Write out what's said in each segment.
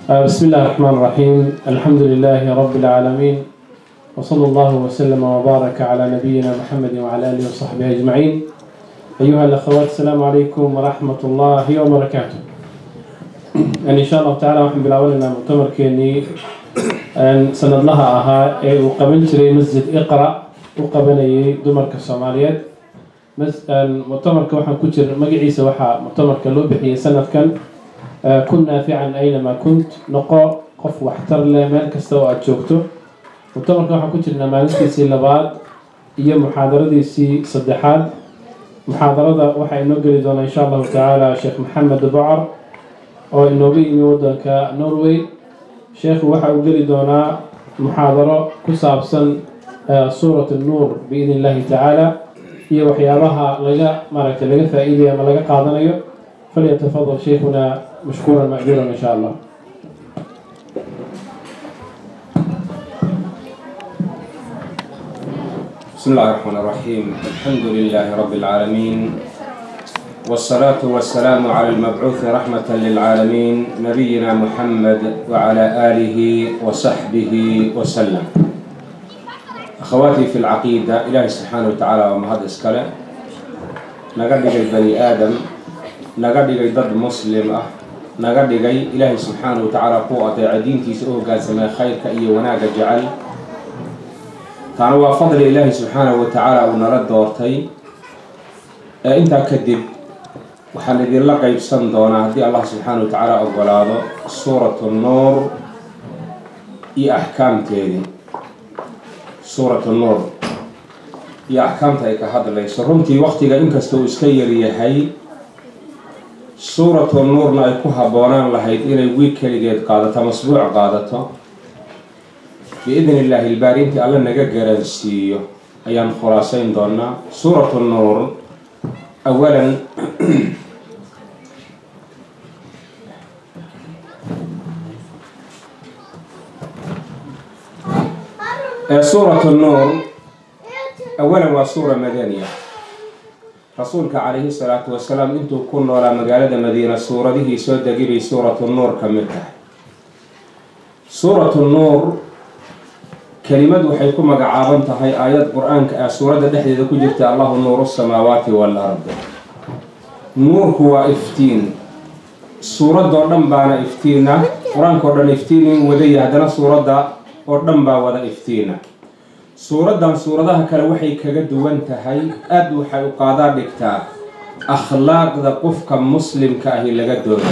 بسم الله الرحمن الرحيم الحمد لله رب العالمين وصلى الله وسلم وبارك على نبينا محمد وعلى آله وصحبه أجمعين أيها الأخوات السلام عليكم ورحمة الله وبركاته يعني إن شاء الله تعالى وحن بالأولنا مؤتمر كيني أن سند لها أها وقبل جري مسجد إقرأ وقبل دمر كالصوماليات مؤتمر كوحن كتير مقعيسة وحا مؤتمر كلو بحي سنة كان kun naafican aynamaa kunt noqo qof waxtar leh meel kasta oo aada joogto mutamarka waxaan ku jirnaa maalintiisii labaad iyo muxaadaradiisii saddexaad muxaadarada waxaa inoo geli doonaa insha allahu tacaala sheekh maxamed bocar oo inooga yimi wadanka norway sheekhu waxa uu geli doonaa muxaadaro ku saabsan suurat nuur biidn illahi tacaala iyo waxyaabaha laga maaragtay laga faa-iidayo ama laga qaadanayo فليتفضل شيخنا مشكورا مأجورا إن شاء الله بسم الله الرحمن الرحيم الحمد لله رب العالمين والصلاة والسلام على المبعوث رحمة للعالمين نبينا محمد وعلى آله وصحبه وسلم أخواتي في العقيدة إلهي سبحانه وتعالى ومهد إسكاله نقدر بني آدم naga dhigay dad muslim ah naga dhigay ilaahay subxaana wa tacaala ku adeeca diintiisa u hogaansamee khayrka iyo wanaagga jecel taana waa fadli ilaahay subxaanahu wa tacaala uu nala doortay ee intaa kadib waxaan idinla qeybsan doonaa haddii allah subxaana wa tacaala ogolaado suuratu nuur iyo axkaamteedii suuratu nuur iyo axkaamta ay ka hadlayso runtii waqtiga inkasta uu iska yaryahay suuratu nuurna ay ku habboonaan lahayd inay wiig keligeed qaadato ama asbuuc qaadato biidni illaahi ilbaari intii alle naga garansiiyo ayaan khulaasayn doonaa suuratu nuur awalan suuratu nuur awalan waa suura madaniya rasuulka calayhi salaatu wasalaam intuu ku noolaa magaalada madiina suuradihii soo degi bay suuratu nuur ka mid tahay suuratu nuur kelimad waxay ku magacaaban tahay aayad qur-aanka ah suuradda dhexdeeda ku jirta allahu nuuru samaawaati wal ard nuurku waa iftiin suuradoo dhan baana iftiina qur-aanka oo dhan iftiin in wadaya haddana suuradda oo dhan baa wada iftiina suuraddan suuradaha kale waxay kaga duwan tahay aada waxay u qaadaa dhigtaa akhlaaqda qofka muslimka ahi laga doono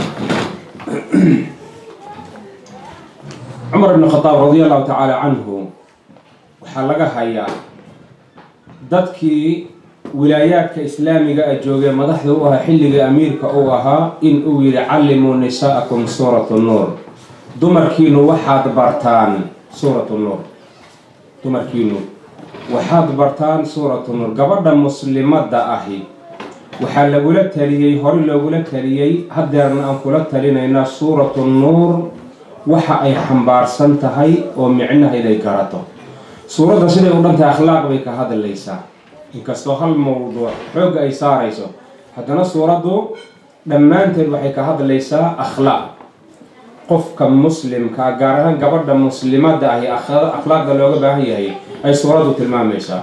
cumar ibn khadaab radi allahu tacaala canhu waxaa laga hayaa dadkii wilaayaadka islaamiga a joogee madaxda u ahaa xilligii amiirka uu ahaa in uu yidhi callimuu nisaa'akum suuratu nuur dumarkiinu waxaad bartaan suuratu nuur dumarkiinu waxaad bartaan suuratu nuur gabadha muslimadda ahi waxaa lagula taliyey hore loogula taliyey haddeerna aan kula talinaynaa suuratu nuur waxa ay xambaarsan tahay oo micnaha inay garato suuradda siday u dhantahay akhlaaq bay ka hadlaysaa inkastoo hal mawduuc xoogga ay saarayso haddana suuraddu dhammaanteed waxay ka hadlaysaa akhlaaq qofka muslimka gaar ahaan gabadha muslimadda ahi akhlaaqda looga baahan yahay ay suuraddu tilmaamaysaa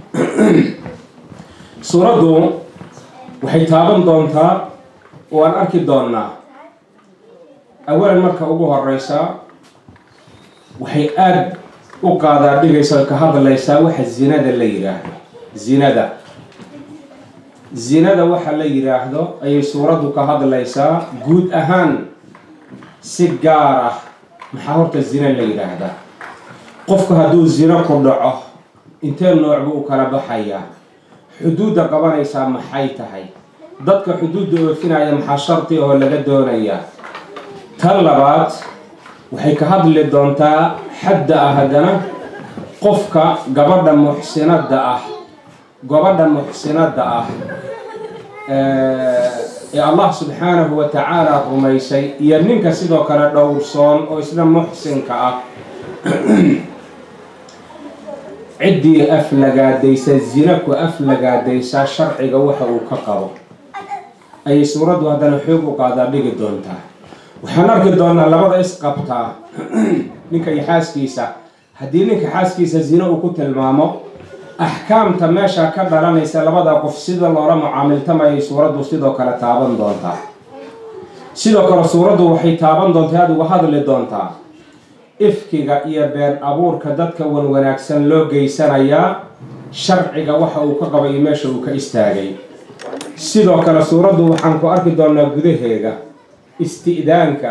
suuraddu waxay taaban doontaa oo aan arki doonnaa awalan marka ugu horeysaa waxay aada u qaadaa dhigaysa ka hadlaysaa waxa zinada la yidhaahdo zinada zinada waxa la yidhaahdo ayay suuraddu ka hadlaysaa guud ahaan si gaar ah maxaa horta zina la yidhaahdaa qofku hadduu zino ku dhaco intee nooc buu u kala baxayaa xuduudda qabanaysaa maxay tahay dadka xuduudda oofinaya maxaa sharti oo laga doonayaa tan labaad waxay ka hadli doontaa xadda ah haddana qofka gabadha muxsinadda ah gabadha muxsinadda ah ee allah subxaanahu wa tacaala rumaysay iyo ninka sidoo kale dhowrsoon oo isna muxsinka ah ciddii aflagaadaysa zina ku aflagaadaysaa sharciga waxa uu ka qabo ayay suuraddu haddana xoog u qaadaa dhigi doontaa waxaan arki doonaa labada isqabtaa ninka iyo xaaskiisa haddii ninka xaaskiisa zino uu ku tilmaamo axkaamta meesha ka dhalanaysa labada qof sida loola mucaamiltamayay suuraddu sidoo kale taaban doontaa sidoo kale suuraddu waxay taaban doontaa aada uga hadli doontaa ifkiga iyo been abuurka dadka wan wanaagsan loo geysanayaa sharciga waxa uu ka qabay iyo meesha uu ka istaagay sidoo kale suuraddu waxaan ku arki doonaa gudaheeda isti'daanka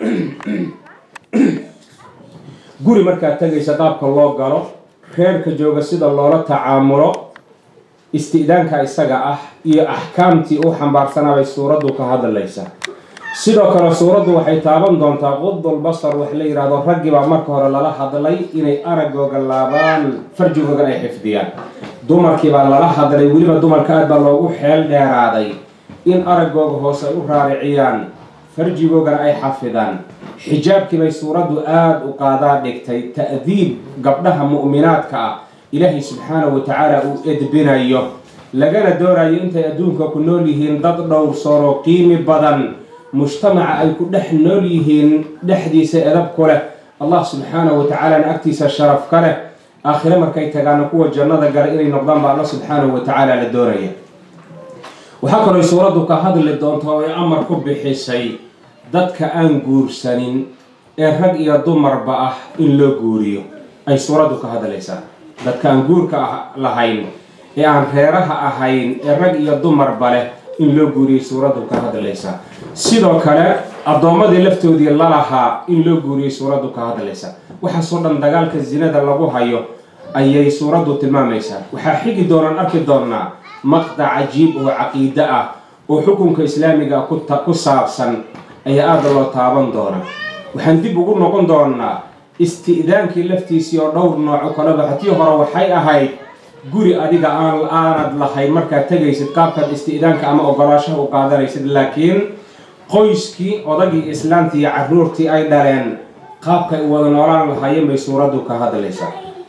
guri markaad tegaysa qaabka loo galo reerka jooga sida loola tacaamulo isti'daanka isaga ah iyo axkaamtii u xambaarsanaabay suuraddu ka hadlaysa sidoo kale suuraddu waxay taaban doontaa qudul basar wax la yidhaahdo raggibaa marka hore lala hadlay inay aragooga laabaan farjigoogan ay xifdiyaan dumarkiibaa lala hadlay weliba dumarka aad baa loogu xeel dheeraaday in aragooga hoose ay u raariciyaan farjigoogana ay xafidaan xijaabkii bay suuraddu aada u qaadaa dhigtay ta'diib gabdhaha mu'minaadka ah ilaahay subxaanahu wa tacaala uu edbinayo lagana doonayo intay adduunka ku nool yihiin dad dhowrsooroo qiimi badan mujtamaca ay ku dhex nool yihiin dhexdiisa edab ku leh allah subxaanahu wa tacaalana agtiisa sharaf ka leh aakhire markay tagaana kuwa jannada gala inay noqdaan baa alla subxaanahu wa tacaala la doonaya waxaa kaloo suuraddu ka hadli doonta oo ay amar ku bixisay dadka aan guursanin ee rag iyo dumarba ah in loo guuriyo ay suuraddu ka hadlaysaa dadka aan guurka lahayn ee aan reeraha ahayn ee rag iyo dumarba leh in loo guuriyay suuraddu ka hadlaysaa sidoo kale addoommadii laftoodii lalahaa in loo guuriyay suuraddu ka hadlaysaa waxaasoo dhan dagaalka zinada lagu hayo ayay suuraddu tilmaamaysaa waxaa xigi doonaan arki doonaa maqdac cajiib oo caqiide ah oo xukunka islaamiga ku saabsan ayaa aada loo taaban doonaa waxaan dib ugu noqon doonaa isti'daankii laftiisii oo dhowr nooco kaleba hatii hore waxay ahayd guri adiga aan aanad lahayn markaad tegaysid qaabkaad isti'daanka ama ogolaashaha u qaadanaysid laakiin qoyskii odagii islaamtii iyo carruurtii ay dhaleen qaabkay u wada noolaan lahaayeen bay suuraddu ka hadlaysaa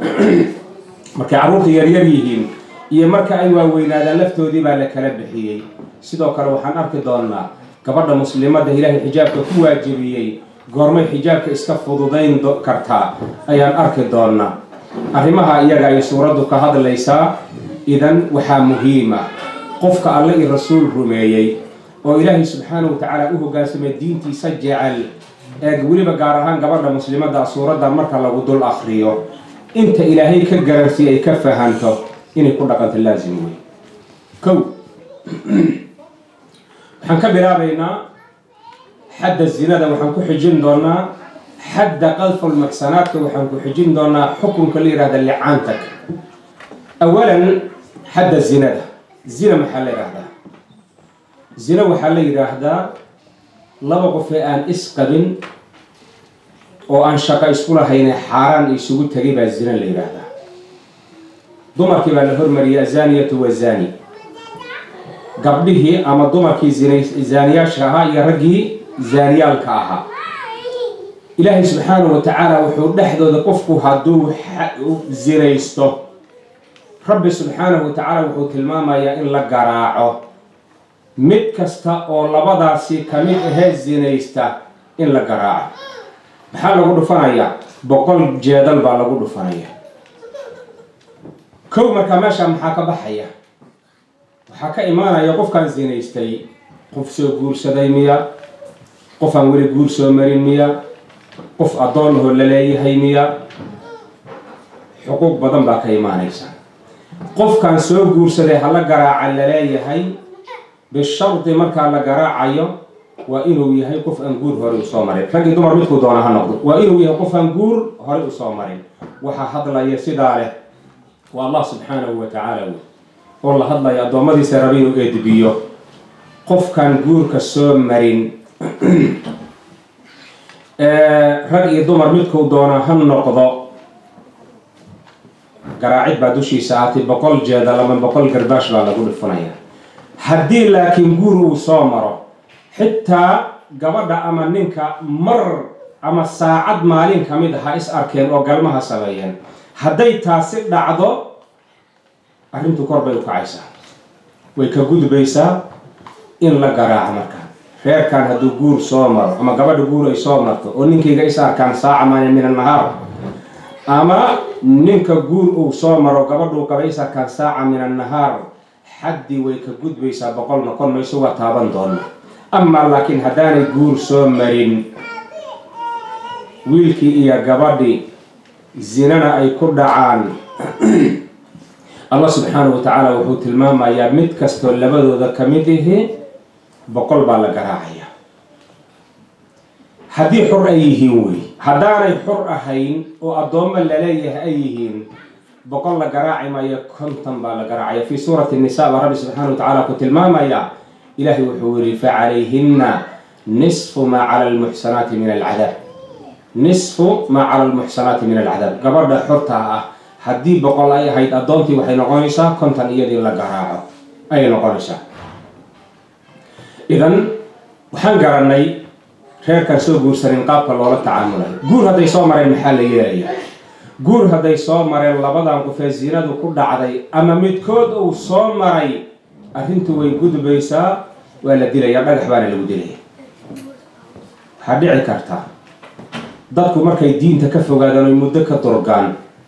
markay carruurta yaryar yihiin iyo marka ay waaweynaadaan laftoodii baa la kala bixiyey sidoo kale waxaan arki doonaa gabadha muslimadda ilaahay xijaabka ku waajibiyey goormay xijaabka iska fududayn kartaa ayaan arki doonaa arrimaha iyaga ay suuraddu ka hadlaysaa idan waxaa muhiima qofka alle i rasuul rumeeyey oo ilaahay subxaanahu wa tacaala u hogaansamay diintiisa jecel eeg weliba gaar ahaan gabadha muslimadda suuradda marka lagu dul akriyo inta ilaahay ka garansiiy ay ka fahanto inay ku dhaqanto laasim wey kow waxaan ka bilaabaynaa xadda zinada waxaan ku xijin doonaa xadda qadfulmaksanaadka waxaan ku xijin doonaa xukunka la yihahda licaantag awalan xadda zinada zina maxaa la yidhaahdaa zina waxaa la yidhaahdaa laba qof ee aan isqabin oo aan shaqo isku lahayne xaaraan isugu tegay baa zina la yidhaahdaa dumarkii baa la hormariyay azaniyatu wazani gabdhihii ama dumarkii zaaniyaasha ahaa iyo raggii zaaniyaalka ahaa ilaahay subxaanahu wa tacaala wuxuu dhexdooda qofku hadduu zinaysto rabbi subxaanahu wa tacaala wuxuu tilmaamayaa in la garaaco mid kasta oo labadaasi ka mid ahee zinaysta in la garaaco maxaa lagu dhufanayaa boqol jeedal baa lagu dhufanaya kow markaa meesha maxaa ka baxaya waxaa ka imaanaya qofkaan zinaystay qof soo guursaday miya qof aan weli guur soo marin miya qof addoon ahoo la leeyahay miya xuquuq badan baa ka imaanaysa qofkaan soo guursaday hala garaaca la leeyahay bishardi markaa la garaacayo waa inuu yahay qof aan guur horey usoo marin raggii dumar midkuu doona ha noqdo waa inuu yahay qof aan guur horey usoo marin waxaa hadlaya sidaa leh waa allah subxaanahu wa tacaala wey oo la hadlaya addoommadiisa raba inuu eedbiyo qofkaan guurka soo marin rag iyo dumar midkuu doona ha noqdo garaacid baa dushiisa ahaatay boqol jeedal ama boqol garbaash baa lagu dhifanaya haddii laakiin guur uu soo maro xitaa gabadha ama ninka mar ama saacad maalin ka mid aha is arkeen oo galmaha sameeyeen hadday taasi dhacdo arrintu kor bay u kacaysaa way ka gudbaysaa in la garaaco markaa reerkan hadduu guur soo maro ama gabadha guur ay soo marto oo ninkayga is arkaan saaca maana min annahaar ama ninka guur uu soo maro gabadhuu qaba is arkaan saaca min annahaar xaddii way ka gudbaysaa boqol noqon mayso waa taaban doona amaa laakiin haddaanay guur soo marin wiilkii iyo gabadhii zinana ay ku dhacaan allah subxaanahu wa tacaala wuxuu tilmaamayaa mid kastoo labadooda ka mid ihi boqol baa la garaacaya haddii xur ay yihiin wey haddaanay xur ahayn oo addoommo laleeyahay ay yihiin boqol la garaaci maayo konton baa la garaacaya fii suurati nisa baa rabbi subxaana wa tacaala ku tilmaamaya ilaahay wuxuu yihi facalayhinna nisfu maa cala almuxsanaati min alcadaab nisfu maa cala almuxsanaati min alcadaab gabadha xurtaa ah haddii boqol ay ahayd addoontii waxay noqonaysaa konton iyadii la garaaco ayay noqonaysaa idan waxaan garanay reerkan soo guursanin qaabka loola tacaamulayo guur hadday soo mareen maxaa la yeelaya guur hadday soo mareen labadan qofee zinadu ku dhacday ama midkood uu soo maray arrintu way gudbaysaa waa la dilaya dhagax baana lagu dilaya waxaa dhici karta dadku markay diinta ka fogaadaan oy muddo ka durgaan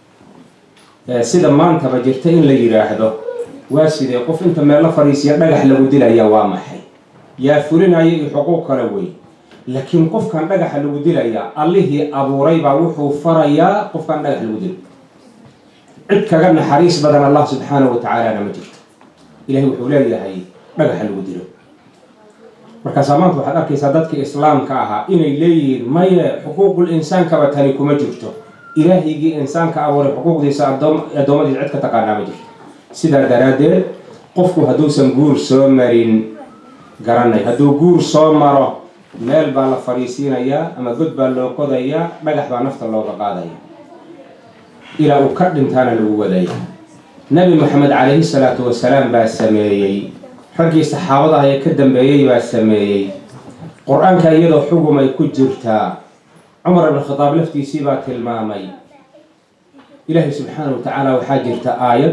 sida maantaba jirta in la yidhaahdo waa sidee qof inta meel la fadhiisiya dhagax lagu dilaya waa maxay yaa fulinaya iyo xuquuq kale wey laakiin qofkan dhagaxa lagu dilaya allihii abuuray baa wuxuu farayaa qofkan dhagax lagu dilo cid kaga naxariis badan allah subxaanahu wa tacaalana ma jirto ilahay wuxuu leeyahay dhagaxa lagu dilo markaasaa maanta waxaad arkaysaa dadkii islaamka ahaa inay leeyihiin maye xuquuqul insaankaba tani kuma jirto ilaahigii insaanka abuuray xuquuqdiisa addoommadiisa cid ka taqaanaa ma jirto sidaa daraaddeed qofku hadduusan guur soo marin garanay hadduu guur soo maro meel baa la fadhiisiinayaa ama god baa loo qodayaa dhagax baa nafta looga qaadaya ilaa uu ka dhintaana lagu wadaya nabi maxamed calayhi salaatu wasalaam baa sameeyey raggii saxaabada ah ee ka dambeeyey baa sameeyey qur-aanka iyadoo xugum ay ku jirtaa cumar ibn khadaab laftiisii baa tilmaamay ilaahay subxaana wa tacaala waxaa jirta aayad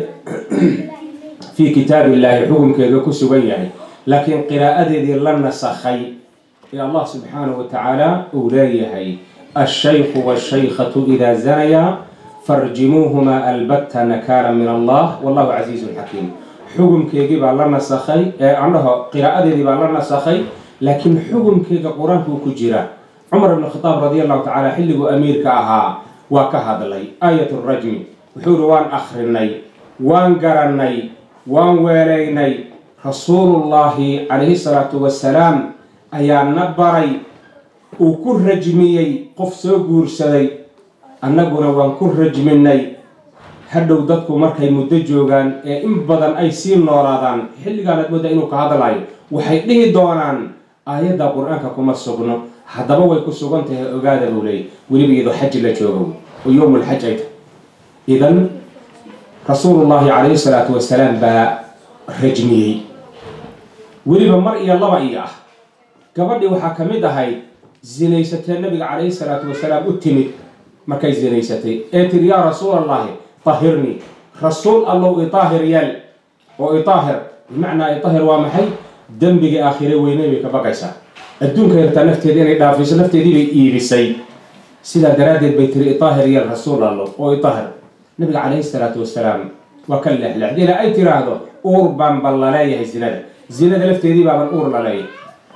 fii kitaabi illaahi xukumkeega ku sugan yahay laakiin qiraa'adeedii la nasakhay ee allah subxaanahu wa tacaala uu leeyahay alshaykhu washaykhatu idaa zanaya farjimuuhumaa albatta nakaala min allah wallahu casiizun xakiim xukumkeegii baa la nasakhay ee andhaho qiraa'adeedii baa la nasakhay laakiin xukumkeega qur-aankuu ku jira cumar ibn khadaab radi allahu tacaala xilliguu amiirka ahaa waa ka hadlay aayat rajmi wuxuu ihi waan akrinay waan garanay waan weelaynay rasuulullaahi calayhi salaatu wasalaam ayaa na baray uu ku rajmiyey qof soo guursaday annaguna waan ku rajminay hadhow dadku markay muddo joogaan ee in badan ay sii noolaadaan xilligaanaad mooda inuu ka hadlayo waxay dhihi doonaan aayadda qur-aanka kuma sugno haddaba way ku sugan tahay ogaada buu leeyay weliba iyadoo xaji la joogo oo yowmulxaj ay tahay idan rasuulullaahi calayhi salaatu wasalaam baa rajmiyey weliba mar iyo laba iyo ah gabadhii waxaa ka mid ahayd zinaysatee nabiga calayhi salaatu wasalaam u timid markay zinaysatay ee tiri yaa rasuul allahi tahirnii rasuul allow idaahir yeel oo idaahir bimacnaa idaahir waa maxay dembigii aakhire weynay bay ka baqaysaa adduunka yartaa nafteeda inay dhaafiso nafteedii bay iibisay sidaa daraaddeed bay tiri idaahir yeel rasuul allow oo idaahir nabiga calayhi salaatu wasalaam waa ka leexleexda ilaa ay tiraahdo uur baan bal laleeyahay zinada zinada lafteedii baaban uur laleeyahay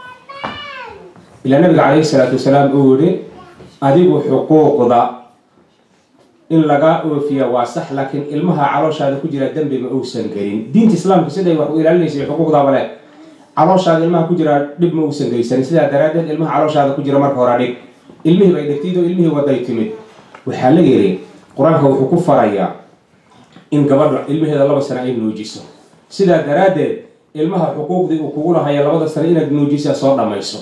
ilaa nabiga calayhi salaatu wasalaam uu yihi adigu xuquuqda in laga oofiya waa sax laakiin ilmaha calooshaada ku jira dembi ma uusan gelin diinta islaamka siday wax u ilaalinaysa xuquuqdaaba leh calooshaada ilmaha ku jira dhib ma uusan geysanin sidaa daraaddeed ilmaha calooshaada ku jira marka hore dhig ilmihii bay dhigtid oo ilmihii waday timid waxaa la yidhi qur-aanka wuxuu ku farayaa in gabadha ilmaheeda laba sano ay nuujiso sidaa daraaddeed ilmaha xuquuqdii uu kugu lahaya labada sano inaad nuujisa soo dhammayso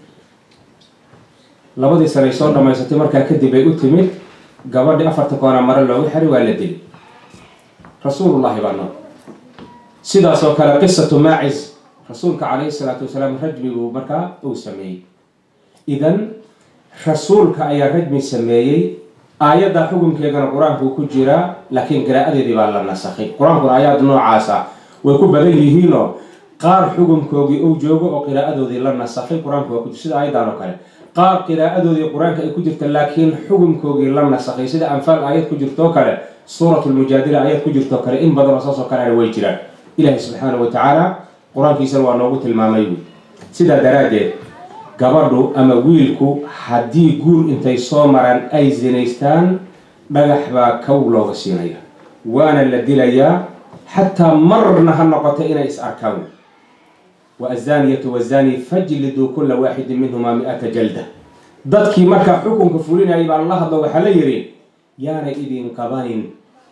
labadii sanay soo dhammaysatay markaa kadib ay u timid gabadhii afarta koona mare loogu xiray waa la dili rasuulullaahi baa nool sidaasoo kale qisatu maacis rasuulka calayhi salaatu wasalaam rajmiguu markaa uu sameeyey idan rasuulka ayaa rajmi sameeyey aayadda xukunkeegana qur-aankuu ku jiraa laakiin qiraa'adeedii baa la nasakhay qur-aankuna aayaad noocaasa way ku badan yihiinoo qaar xukunkoogii uu joogo oo qiraa'adoodii la nasakhay qur-aanku waa ku sida ayadan oo kale qaar qiraa'adoodii qur-aanka ay ku jirta laakiin xukunkoogii la nasakhay sida anfaal aayad ku jirtoo kale suuratu lmujaadila aayad ku jirtoo kale in badanoo saasoo kalena way jiraan ilaahay subxaanahu wa tacaala qur-aankiisana waa noogu tilmaamay wy sidaa daraaddeed gabadhu ama wiilku haddii guur intay soo maraan ay zinaystaan dhagax baa kow looga siinaya waana la dilayaa xataa marna ha noqoto inay is arkaan wa azaaniyatu wazaani fajliduu kula waaxidin minhumaa mi-ata jalda dadkii markaa xukunka fulinayay baa la hadlo waxaa la yidhi yaanay idin qabanin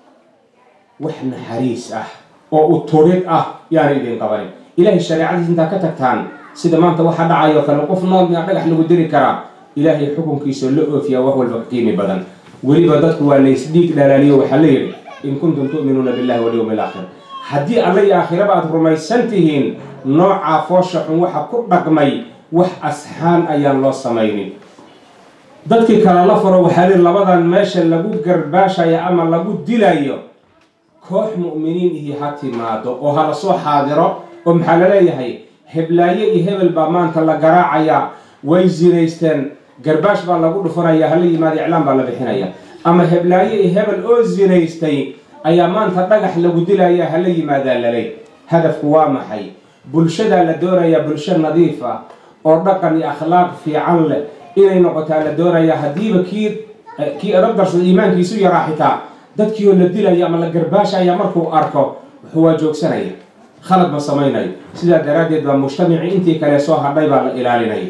wax naxariis ah oo uturid ah yaanay idin qabanin ilaahay shareecadiis intaa ka tagtaan sida maanta waxaa dhacayo kale qof nool miyaa dhagax lagu diri karaa ilaahay xukunkiisa la oofiyaa wax walba ka qiimi badan weliba dadku waa laysdhiig dhalaaliyo waxaa la yidhi in kuntum tu'minuuna billahi walyowmi alaakhir haddii alla iyo aakhiraba aad rumaysan tihiin noocaa foosha xun waxa ku dhaqmay wax asxaan ayaan loo samaynin dadkii kale la furo waxaa lihi labadan meesha lagu garbaashayo ama lagu dilayo koox mu'miniin ihi ha timaado oo hala soo xaadiro oo maxaa la leeyahay heblaaye iyo hebel baa maanta la garaacayaa way zinaysteen garbaash baa lagu dhufanaya hala yimaada iclaan baa la bixinaya ama heblaaye iyo hebel oo zinaystay ayaa maanta dhagax lagu dilaya hala yimaadaa laley hadafku waa maxay bulshadaa la doonayaa bulsho nadiif ah oo dhaqan iyo akhlaaq fiican leh inay noqotaa la doonayaa haddiiba kii kii adabdarsada iimaankiisu yaraa xitaa dadkii oo la dilaya ama la garbaashaya markuu arko wuxuu waa joogsanaya khalad ma samaynayo sidaa daraaddeed baa mujtamacii intii kale soo hadhay baa la ilaalinaya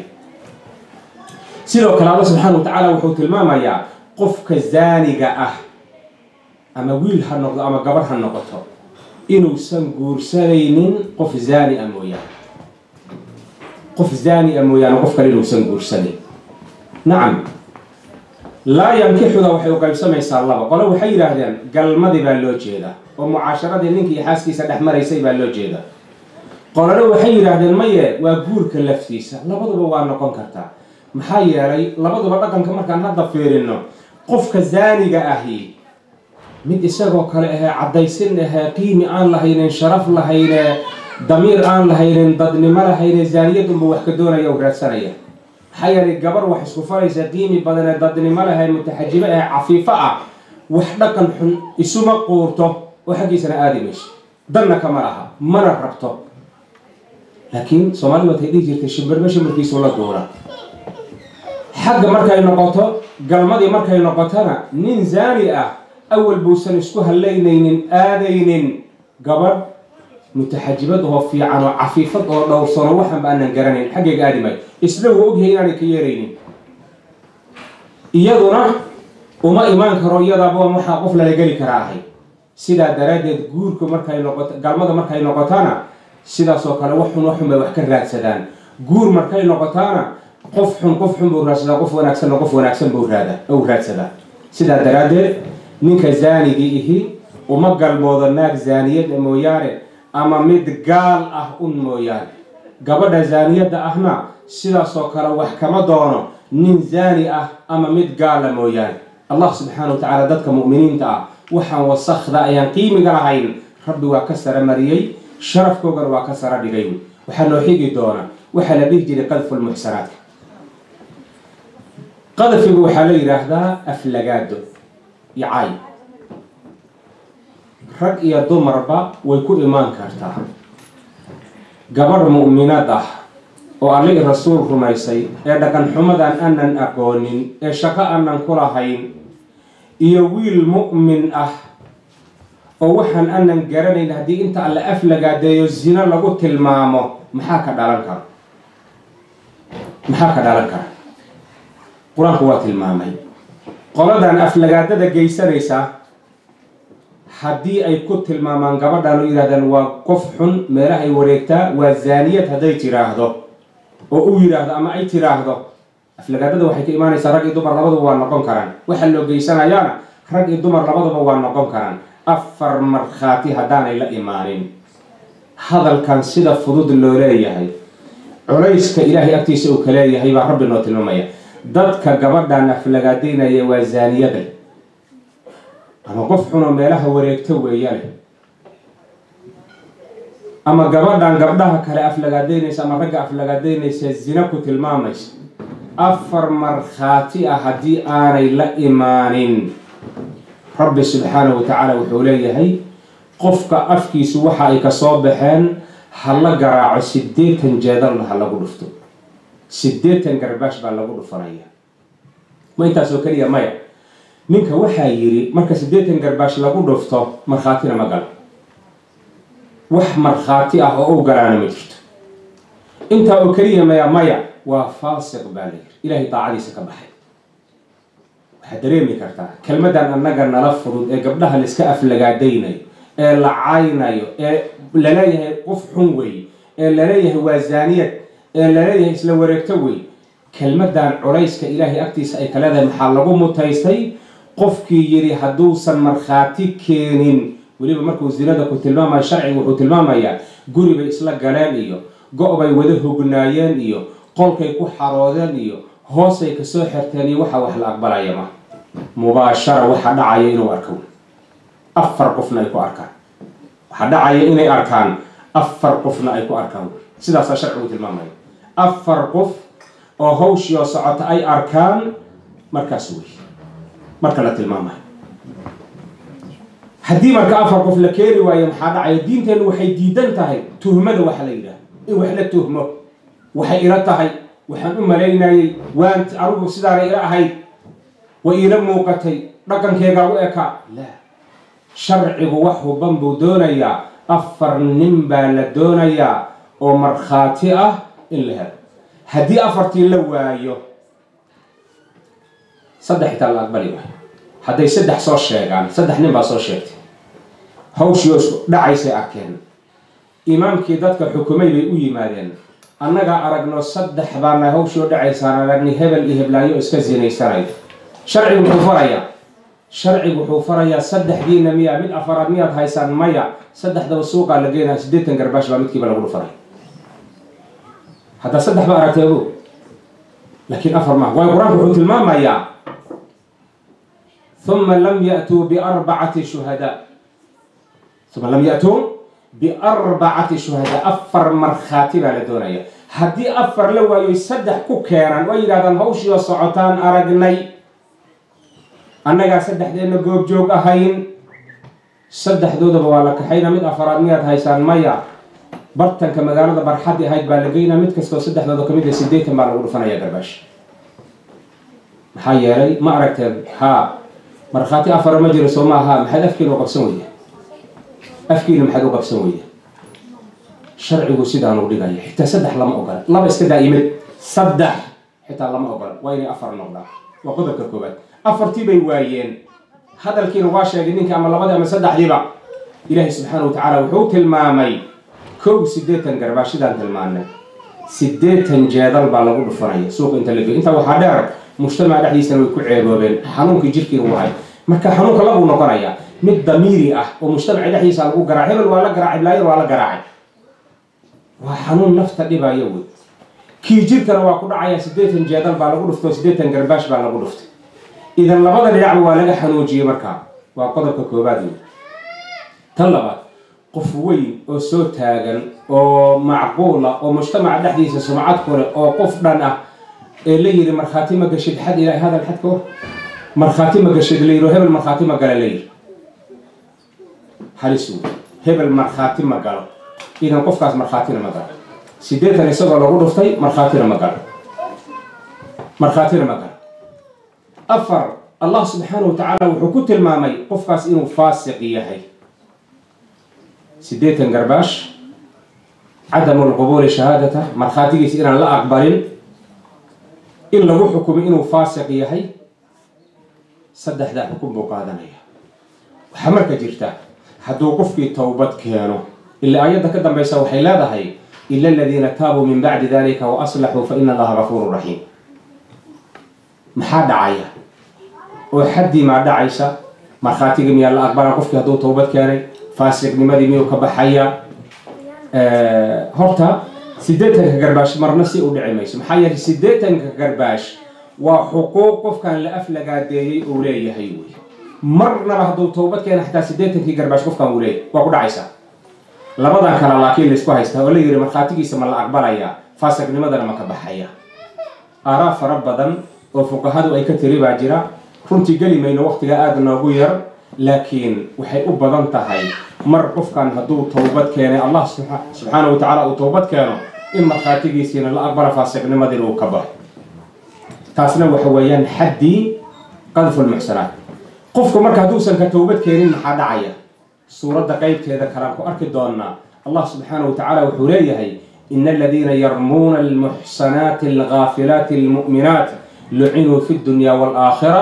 sidoo kale alla subxaana wa tacaala wuxuu tilmaamayaa qofka zaaniga ah ama wiil ha noqdo ama gabarh ha noqoto inuusan guursanaynin qof zaani a mooyaane qof zaani a mooyaane qof kale inuusan guursanayn nacam laa yankixuda waxay u qaybsamaysaa laba qole waxay yidhaahdeen galmadii baa loo jeedaa oo mucaasharadii ninkii xaaskiisa dhex maraysay baa loo jeedaa qolole waxay yidhaahdeen maye waa guurka laftiisa labaduba waa noqon kartaa maxaa yeelay labaduba dhaqanka markaan hadda fiirino qofka zaaniga ahi mid isagoo kale ahee caddaysin ahee qiimi aan lahaynin sharaf lahayne damiir aan lahaynin dadnimo lahayne zaaniyadunba wax ka doonaya u raadsanaya maxaa yeelay gabar wax isku faraysa qiimi badanee dadnimo lahay mutaxajibo ahee cafiifo ah wax dhaqan xun isuma quurto oo xaggiisana aadi mayso danna kama laha mana rabto laakiin soomaalida watay dhihi jirtay shimbirba shimbirkiisu la duura xagga markay noqoto galmadii markay noqotona nin zaani ah awal buusan isku hallaynaynin aadaynin gabadh mutaxajibad oo fiican oo cafiifad oo dhowrsano waxaanba aanan garanayn xaggayga aadi maayo isna wuu ogyahay inaanay ka yeeraynin iyaduna uma imaan karo iyadaaba waxaa qof lala geli karaa ahay sidaa daraaddeed guurku markay noqoto galmada markay noqotaana sidaasoo kale wax xun wax xun bay wax ka raadsadaan guur markay noqotaana qof xun qof xun buu raadsadaa qof wanaagsanna qof wanaagsan buu raada ou raadsadaa sidaa daraaddeed ninka zaanigii ihi uma galmoodo naag zaaniyada mooyaane ama mid gaal ah un mooyaane gabadha zaaniyadda ahna sidaasoo kale wax kama doono nin zaani ah ama mid gaala mooyaane allah subxaana wa tacaala dadka mu'miniinta ah waxaan wasakda ayaan qiimiga lahayn rabbi waa ka sara mariyey sharafkoogana waa ka sara dhigay waxaa noo xigi doona waxaa la dhihi jiray qadfu lmuxsanaadka qadfigu waxaa la yidhaahdaa aflagaado iyo cay rag iyo dumarba way ku imaan kartaa gabadh mu'minad ah oo allii rasuul rumaysay ee dhaqan xumadan aanan aqoonin ee shaqo aanan ku lahayn iyo wiil mu'min ah oo waxaan aanan garanayn haddii inta alla aflagaadeeyo zino lagu tilmaamo maxaa ka dhalan kara maxaa ka dhalan kara qur-aanku waa tilmaamay qoladan aflagaadada geysanaysa haddii ay ku tilmaamaan gabadhan u yidhahdaan waa qof xun meelahay wareegtaa waa zaaniyad hadday tiraahdo oo u yidhaahdo ama ay tiraahdo aflagaadada waxay ka imaanaysaa rag iyo dumar labaduba waa noqon karaan waxa loo geysanayaana rag iyo dumar labaduba waa noqon karaan afar markhaati haddaanay la imaanin hadalkan sida fudud loo leeyahay culayska ilaahay agtiisa uu ka leeyahay baa rabbi noo tilmaamaya dadka gabadhan aflagaadaynaya waa zaaniyada ama qof xunoo meelaha wareegto weeyane ama gabadhan gabdhaha kale aflagaadaynaysa ama ragga aflagaadaynaysa zina ku tilmaamaysa afar markhaati ah haddii aanay la imaanin rabbi subxaanahu wa tacaala wuxuu leeyahay qofka afkiisu waxa ay kasoo baxeen ha la garaaco siddeetan jeedalna ha lagu dhufto siddeetan garbaash baa lagu dhufanaya ma intaasoo keliya maya ninka waxaa yidhi marka siddeetan garbaash lagu dhufto markhaatina ma galo wax markhaati ah oo u galaana ma jirto intaa oo keliya maya maya waa faasiq baa la yidhi ilaahay daacadiisa ka baxay waxaad dareemi kartaa kelmadan annaga nala fudud ee gabdhaha laiska aflagaadaynayo ee la caynayo ee laleeyahay qof xun wey ee laleeyahay waa zaaniyad ee laleeyahay isla wareegto wey kelmadan culayska ilaahay agtiisa ay ka leedahay maxaa lagu mutaystay qofkii yidhi hadduusan markhaati keenin weliba markuu zinada ku tilmaamayo sharciga wuxuu tilmaamayaa guri bay isla galeen iyo go- bay wada hognaayeen iyo qolkay ku xaroodeen iyo hoosay kasoo xirteen iyo waxa wax la aqbalaya ma mubaashara waxa dhacaya inuu arko afar qofna ay ku arkaan waxaa dhacaya inay arkaan afar qofna ay ku arkaan sidaasaa sharcigu tilmaamaya afar qof oo hawshii oo socota ay arkaan markaas wey marka la tilmaamayo haddii marka afar qof la keeni waayo maxaa dhacaya diinteennu waxay diidan tahay tuhmada waxa la yidhaha in wax la tuhmo waxay ila tahay waxaan u malaynayay waan anugu sidaana ila ahayd way iila muuqatay dhaqankeegaa u ekaa la sharcigu wax huban buu doonayaa afar nin baa la doonayaa oo markhaati ah in la helo haddii afartii la waayo saddex itaa la aqbali waayo hadday saddex soo sheegaan saddex nin baa soo sheegtay hawshii oo isku dhacaysay arkeen imaamkii dadka xukumay bay u yimaadeen annagaa aragno saddex baana hawshii oo dhacaysaan aragni hebel iyo heblaayo iska zinaysanayo sharcigu muxuu farayaa sharcigu wuxuu farayaa saddexdiina miya mid afaraad miyaad haysaan maya saddexdaba suuqaa la geenaya siddeetan garbaash baa midkiiba lagu dhufanay haddaa saddex ba aragtay ogo laakiin afar maaha waayo qur-aanku wuxuu tilmaamayaa uma lam ya'tuu biarbacati shuhadaa uma lam ya'tuu biarbacati shuhadaa afar markhaati baa la doonaya haddii afar la waayoy saddex ku keenaan oo yidhahdaan hawshii oo socotaan aragnay annagaa saddexdeenna goobjoog ahayn saddexdoodaba waa la kaxayna mid afaraad miyaad haysaan maya bartanka magaalada barxaddi ahayd baa la geynaa mid kastoo saddexdooda ka mid a siddeetan baa lagu dhufanaya garbaash maxaa yeelay ma aragteen haa markhaati afara ma jiro soo maaha maxaad afkiina u qabsan weyda afkiina maxaad u qabsan weyda sharcigu sidaanu dhigaya xitaa saddex lama ogola laba iska daa'imid saddex xitaa lama ogola waa inay afar noqdaan waa qodobka koowaad afartii bay waayeen hadalkiina waa sheegay ninkii ama labadii ama saddexdiiba ilaahay subxaana wa tacaala wuxuu tilmaamay kow siddeetan garbaashidaan tilmaanay siddeetan jeedal baa lagu dhufanaya suuqa inta la geyo intaa waxaa dheer mujtamaca dhexdiisana way ku ceeboobeen xanuunkii jirkiina u ahay marka xanuunka labuu noqonaya mid damiiri ah oo mujtamaca dhexdiisa lagu garaacay hebel waa la garaacay blaayan waa la garaacay waa xanuun nafta dhibaya wey kii jirkana waa ku dhacaya siddeetan jeedal baa lagu dhuftay oo siddeetan garbaash baa lagu dhuftay idan labada dhinacba waa laga xanuujiyey markaa waa qodobka koobaad wey tan labaad qof weyn oo soo taagan oo macquula oo mujtamaca dhexdiisa sumcad ku leh oo qof dhan ah ee la yidhi markhaati ma gashid xad ilahay hadal xad ka war markhaati ma gashid la yidhi hebel markhaati ma gala la yidhi halis wey hebel markhaati ma galo idan qofkaas markhaatina ma galo siddeetan isagoo lagu dhuftay markhaatina ma galo markhaatina ma galo afar allah subxaanahu wa tacaala wuxuu ku tilmaamay qofkaas inuu faasiq yahay siddeetan garbaash cadamu lqubuuli shahaadata markhaatigiisa inaan la aqbalin in lagu xukumay inuu faasiq yahay saddexdaa xukun buu qaadanaya waxaa marka jirta hadduu qofkii towbad keeno ilaa ayadda ka dambaysa waxay leedahay ila aladiina taabuu min bacdi dalika wa aslaxuu fa ina allaha gafuuru raxiim maxaa dhacaya oo xaddii maa dhacaysa markhaatigii miyaa la aqbalaa qofkii hadduu towbad keenay faasiqnimadii miyuu ka baxaya horta siddeetanka garbaash marna si u dhici mayso maxaa yeelay siddeetanka garbaash waa xuquuq qofkan la aflagaadeeyey uu leeyahay wey marnaba hadduu towbad keena xataa siddeetankii garbaash qofkan uu leeyahay waa ku dhacaysaa labadan kale laakiin laysku haystaa oo la yidhi markhaatigiisa ma la aqbalaya faasiqnimadana ma ka baxaya aaraa fara badan oo fuqahadu ay ka tiri baa jira runtii geli mayno waqtiga aada noogu yar laakiin waxay u badan tahay mar qofkan hadduu towbad keenay allah subxaana wa tacaala uu towbad keeno in markhaatigiisiina la aqbala faasiqnimadii uu ka baxo taasna waxa weeyaan xaddii qadfu lmuxsanaat qofku marka hadduusan ka towbad keenin maxaa dhacaya suuradda qeybteeda kalaan ku arki doonaa allah subxaana wa tacaala wuxuu leeyahay ina aladiina yarmuuna almuxsanaati algaafilaati almu'minaat lucinuu fi dunya waalaakhira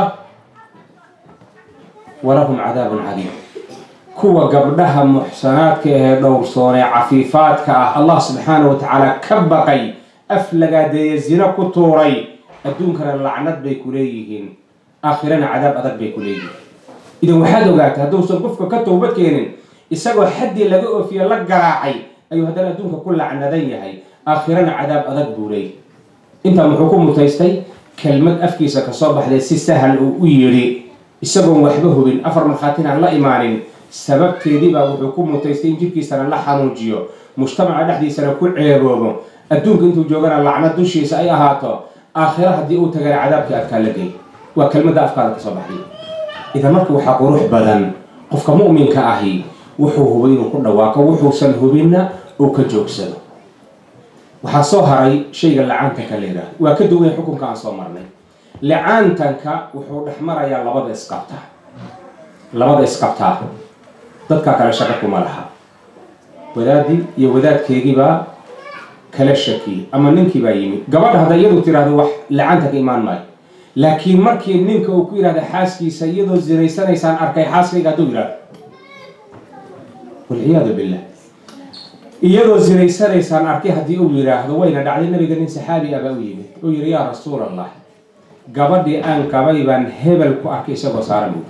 walahum cadaabun cadiim kuwa gabdhaha muxsanaadka ahee dhowrsoonee cafiifaadka ah allah subxaana wa tacaala ka baqay aflagaadeeye zino ku tuuray adduunkana lacnad bay ku leeyihiin aakhirana cadaab adag bay ku leeyihiin idan waxaad ogaatay hadduusan qofka ka towbad keenin isagoo xaddii laga oofiye la garaacay ayuu haddana adduunka ku lacnadan yahay aakhirana cadaab adag buu leeyahy intaa muxuu ku mutaystay kelmad afkiisa kasoo baxday si sahal uu u yidhi isagoon waxba hubin afar markhaatinaan la imaanin sababteedii baa wuxuu ku mutaystay in jirkiisana la xanuujiyo mujtamaca dhexdiisana ku ceeboobo adduunka intuu joogana lacnad dushiisa ay ahaato aakhiro haddii uu tagana cadaabkii adkaa la gey waa kelmadda afkaada kasoo baxday idan marka waxaa qurux badan qofka mu'minka ahi wuxuu hubay inuu ku dhawaaqo wuxuusan hubinna uu ka joogsado waxaa soo haray shayga lacaantanka la yidhaahdo waa ka duwan xukunka aan soo marnay lacaantanka wuxuu dhex marayaa labada isqabta labada isqabtaa dadkaa kale shaqo kuma laha wadaadii iyo wadaadkeegiibaa kala shakiyey ama ninkiibaa yimid gabadha hadday iyadu tiraahdo wax lacaantanka imaan maayo laakiin markii ninka uu ku yidhahda xaaskiisa iyadoo zinaysanaysaan arkay xaaskayga hadduu yidhahdo walciyaadu billah iyadoo zinaysanaysaan arkay haddii uu yidhaahdo wayna dhacday nabiga nin saxaabi ah baa u yimid uu yidhi yaa rasuul allah gabadhii aan qabay baan hebel ku arkay isagoo saaran buuri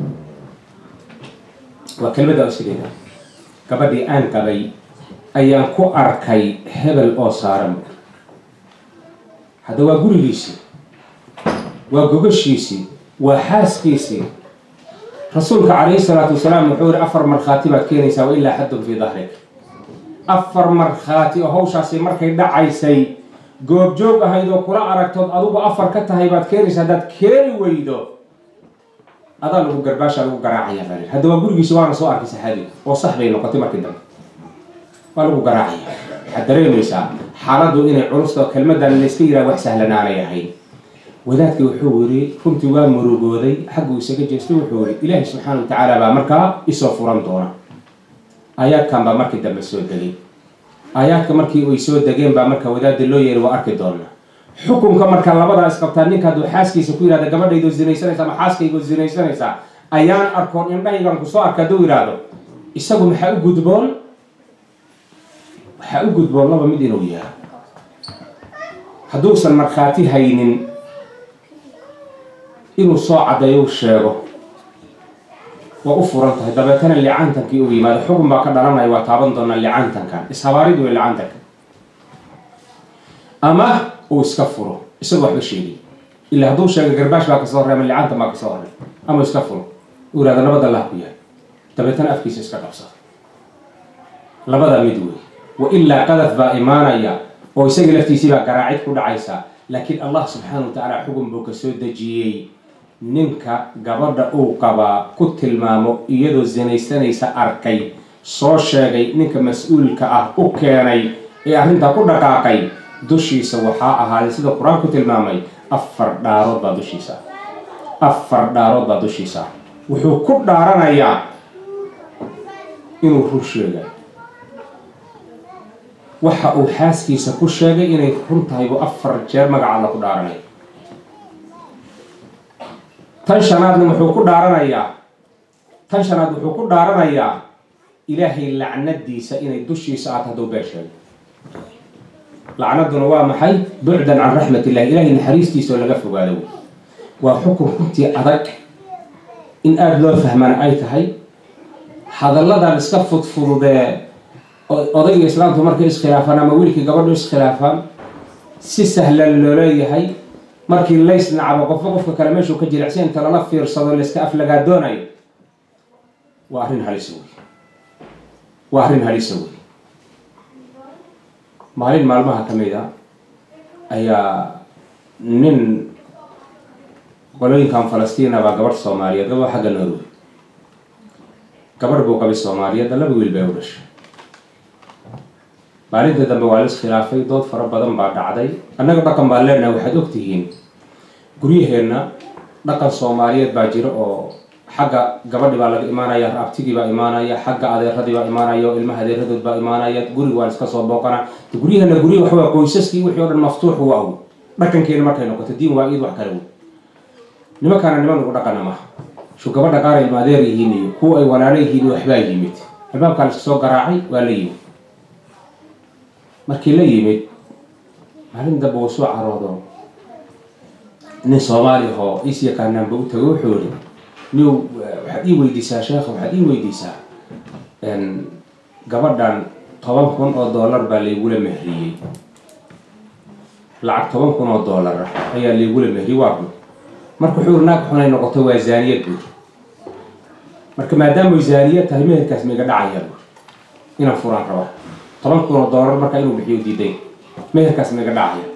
waa kelmadda sideeda gabadhii aan qabay ayaan ku arkay hebel oo saaran buuri hadda waa gurigiisii waa gogashiisii waa xaaskiisii rasuulka calayhi salaatu wasalaam wuxuu yihi afar markhaati baad keenaysaa wa ilaa xaddun fii dahrik afar markhaati oo hawshaasi markay dhacaysay goobjoog ahayd oo kula aragtood adugu afar ka tahay baad keenaysa haddaad keeni weydo adaa lagu garbaasha lagu garaacaya baa hadda waa gurigiisi waana soo arkay saxaabiga oo sax bay noqotay markii dambe waa lagu garaacaya waxaad dareemaysaa xaaladdu inay culusta kelmadan layska yidhaha wax sahlanaanay ahayn wadaadkii wuxuu yidhi runtii waa murugooday xagguu isaga jeestay wuxuu yidhi ilaahay subxaana wa tacaala baa markaa isoo furan doona aayaadkan baa markii dambe soo degay aayaadka markii ay soo degeen baa marka wadaada loo yeeray waa arki doonaa xukunka marka labadaa isqabtaa ninka hadduu xaaskiisa ku yihahda gabadhaydoo zinaysanaysa ama xaaskaygoo zinaysanaysa ayaan arkoon indhahaygan kusoo arka hadduu yidhaahdo isagu maxaa u gudboon waxaa u gudboon laba mid inuu yahay hadduusan markhaati haynin inuu soo caddeeyo u sheego waa u furan tahay dabeetana licaantankii uu yimaado xukun baa ka dhalanaya waa taaban doonaa licaantankan ishabaaridu wey licaantanka ama uu iska furo isagoo waxba sheegay ilaa hadduu sheegay garbaash baa kasoo horey ama licaantan baa kasoo horey ama iska furo uu yihahdo nabad allah ku yahay dabeetana afkiisa iska qabsado labadaa mid wey wa ilaa qadaf baa imaanaya oo isaga laftiisii baa garaacid ku dhacaysa laakiin allah subxaana wa tacaala xukun buu ka soo dejiyey ninka gabadha uu qabaa ku tilmaamo iyadoo zinaysanaysa arkay soo sheegay ninka mas-uulka ah u keenay ee arrintaa ku dhaqaaqay dushiisa waxaa ahaaday sida qur-aanku tilmaamay afar dhaarood baa dushiisa afar dhaarood baa dushiisa wuxuu ku dhaaranayaa inuu run sheegay waxa uu xaaskiisa ku sheegay inay run tahay buu afar jeer magaca alla ku dhaaranaya tan shanaadna wuxuu ku dhaaranayaa tan shanaad wuxuu ku dhaaranayaa ilaahay lacnadiisa inay dushiisa aad hadduu been sheego lacnaduna waa maxay bucdan can raxmat illahi ilahay naxariistiisa oo laga fogaado waa xukun runtii adag in aada loo fahmana ay tahay hadalladan iska fudfududee odayga islaamtu markay iskhilaafaan ama wiilkii gabadhu iskhilaafaan si sahlan loo leeyahay markii lays nacabo qofba qofka kale meeshuu ka jilicsan inta lala fiirsado layska aflagaa doonayo waa arrin halis wey waa arrin halisa wey maalin maalmaha ka mid a ayaa nin qolooyinkan falastiina baa gabadh soomaaliyeed gabadha xagga norway gabadh buu qabay soomaaliyeedda laba wiil bay u dhashay maalinta dambe waa la iskhilaafay dood fara badan baa dhacday annaga dhaqan baan leenahay waxaad ogtihiin guryaheenna dhaqan soomaaliyeed baa jira oo xagga gabadhi baa laga imaanaya raabtigii baa imaanaya xagga adeeradii baa imaanaya oo ilmaha adeeradood baa imaanaya guriga waa iska soo booqana guryaheena gurya waxawaa qoysaskii wixii o dhan maftuux u aw dhaqankeena markay noqoto diin waa iid wax kale wey nimankaana niman ugu dhaqana maha shu gabadha qaar ay maadeer yihiin iyo kuwa ay walaalo yihiin waxbaa yimid albaabkaa la iska soo garaacay waa la yimid markii la yimid maalin dambe uu soo caroodo nin soomaali ahoo is yaqaanaanba u tago wuxuu yihi niw waxaad ii weydiisaa sheekha waxaad ii weydiisaa gabadhan toban kun oo dollar baa laygula mehriyey lacag toban kun oo dollar ah ayaa laygula mehriyey waa bur marka wuxuu yiri naag xunay noqoto waa zaaniyad buur marka maadaamay zaaniyad tahay meherkaas maiga dhacaya buur inaan furaan rabaa toban kun oo dollar marka inuu bixiyo diiday meherkaas maiga dhacaya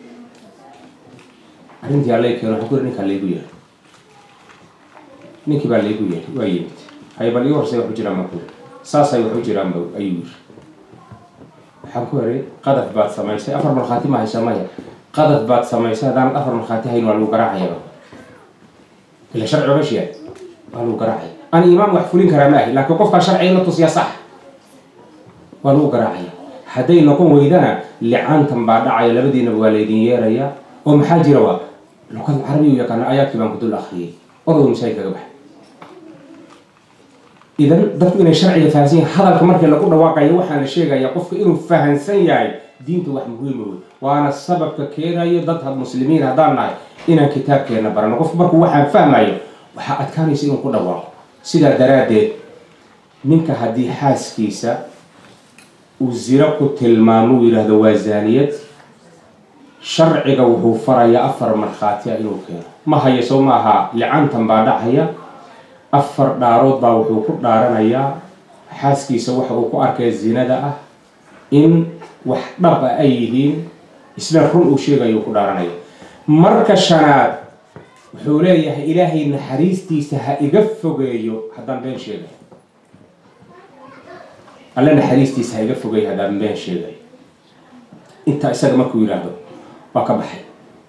arrintii alla keeno waxaa ku yiri ninkaa laygu yeehay ninkii baa laygu yeehay waa yimid hay bal ii horsay waxu jiraan markuu saasay waxu jiraanba ayuu yiri waxaan ku heray qadaf baad samaysay afar markhaati ma haysa maya qadaf baad samaysay haddaan afar markhaati hayn waa lagu garaacayaba ila sharci oga sheeg waa lagu garaacaya aan imaam wax fulin karaa ma ahi laakiin qofkaa sharciga la tusiya sax waa lagu garaacaya hadday noqon weydana licaantan baa dhacaya labadiinaba waa laydin yeeraya oo maxaa jira waa luqada carabiga u yaqaana aayaadkii baan ku dul akriyay odow masaajid kaga baxay idan dadku inay sharciga fahansan yahay hadalka markii lagu dhawaaqayo waxaa la sheegaya qofka inuu fahansan yahay diinta wax muhiima wey waana sababka keenayo dad muslimiin haddaan nahay inaan kitaabkeena barano qofku markuu waxaan fahmayo waxaa adkaanaysa inuu ku dhawaaqo sidaa daraaddeed ninka haddii xaaskiisa uu ziro ku tilmaamo uu yidhaahdo waa zaaniyad sharciga wuxuu farayaa afar markhaati a inuu keeno ma hayo soo ma aha licantan baa dhacaya afar dhaarood baa wuxuu ku dhaaranayaa xaaskiisa waxa uu ku arkay zinada ah in wax dhab a ay yihiin isna run uu sheegayo ku dhaaranaya marka shanaad wuxuu leeyahay ilaahay naxariistiisa ha iga fogeeyo haddaan been sheegayo alle naxariistiisa ha iga fogeeyo haddaan been sheegayo intaa isaga markuu yidhaahdo waa ka baxay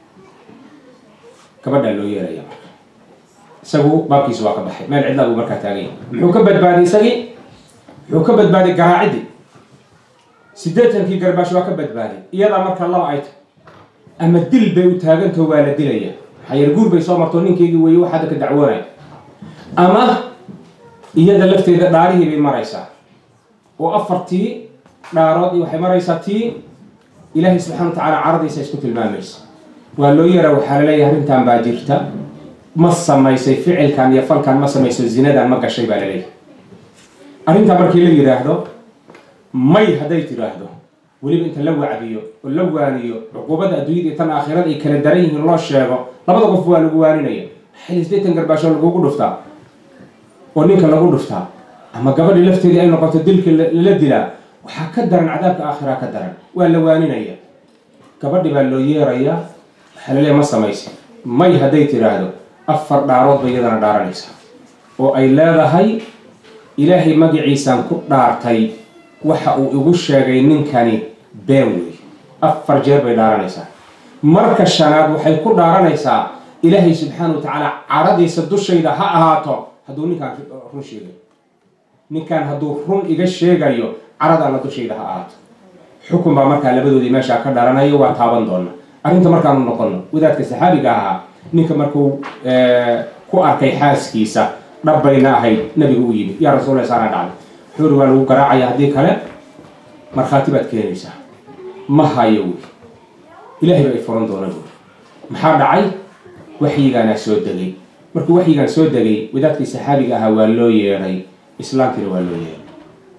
gabadhaa loo yeeraya marka isagu baabkiisa waa ka baxay meel cidlaa buu markaa taaganya muxuu ka badbaaday isagii muxuu ka badbaaday garaacidii siddeetankii garbaash waa ka badbaaday iyadaa marka laba ay tahay ama dil bay u taagantaho waa la dilaya maxaa guur bay soo marto ninkeygii weeye wax hadda ka dacwoonaya ama iyada lafteeda dhaarihii bay maraysaa oo afartii dhaarood iyo waxay maraysaa tii ilaahay subxana wa tacaala caradiisa isku tilmaamaysa waa loo yaraa waxaa laleeyahay arrintan baa jirta ma samaysay ficilkan iyo falkan ma samayso zinadan ma gashay baa laleeyahay arrintaa markii la yidhaahdo may hadday tidhaahdo weliba inta la wacdiyo oo la waaniyo cuquubada adduunyada iyo tan aakhirada ay kala daran yihiin loo sheego labada qof waa lagu waaninaya xil sideetan garbaasho lagugu dhuftaa oo ninka lagu dhuftaa ama gabadhii lafteedii ay noqoto dilka lala dilaa waxaa ka daran cadaabka aakhiraa ka daran waa la waaninaya gabadhi baa loo yeerayaa waxaa la leeya ma samaysa may hadday tidhaahdo afar dhaarood bay iyadana dhaaranaysaa oo ay leedahay ilaahay magaciisaan ku dhaartay waxa uu igu sheegay ninkani been wey afar jeer bay dhaaranaysaa marka shanaad waxay ku dhaaranaysaa ilaahay subxaana wa tacaala caradiisa dushayda ha ahaato hadduu ninkaan run sheegayo ninkaan hadduu run iga sheegayo carad alla dushayda ha ahaato xukun baa markaa labadoodii meeshaa ka dhalanayo waa taaban doona arrinta markaanu noqono wadaadka saxaabiga ahaa ninka markuu ku arkay xaaskiisa dhabbayna ahayd nabiga u yimid yaa rasuul saana dhacday wuxuu uri waa lagu garaacaya haddii kale markhaati baad keenaysaa ma hayo wy ilaahay baa i furan doona buuri maxaa dhacay waxyigaanaa soo degay markuu waxyigaan soo degay wadaadkii saxaabiga ahaa waa loo yeedhay islaamtiina waa loo yeedhay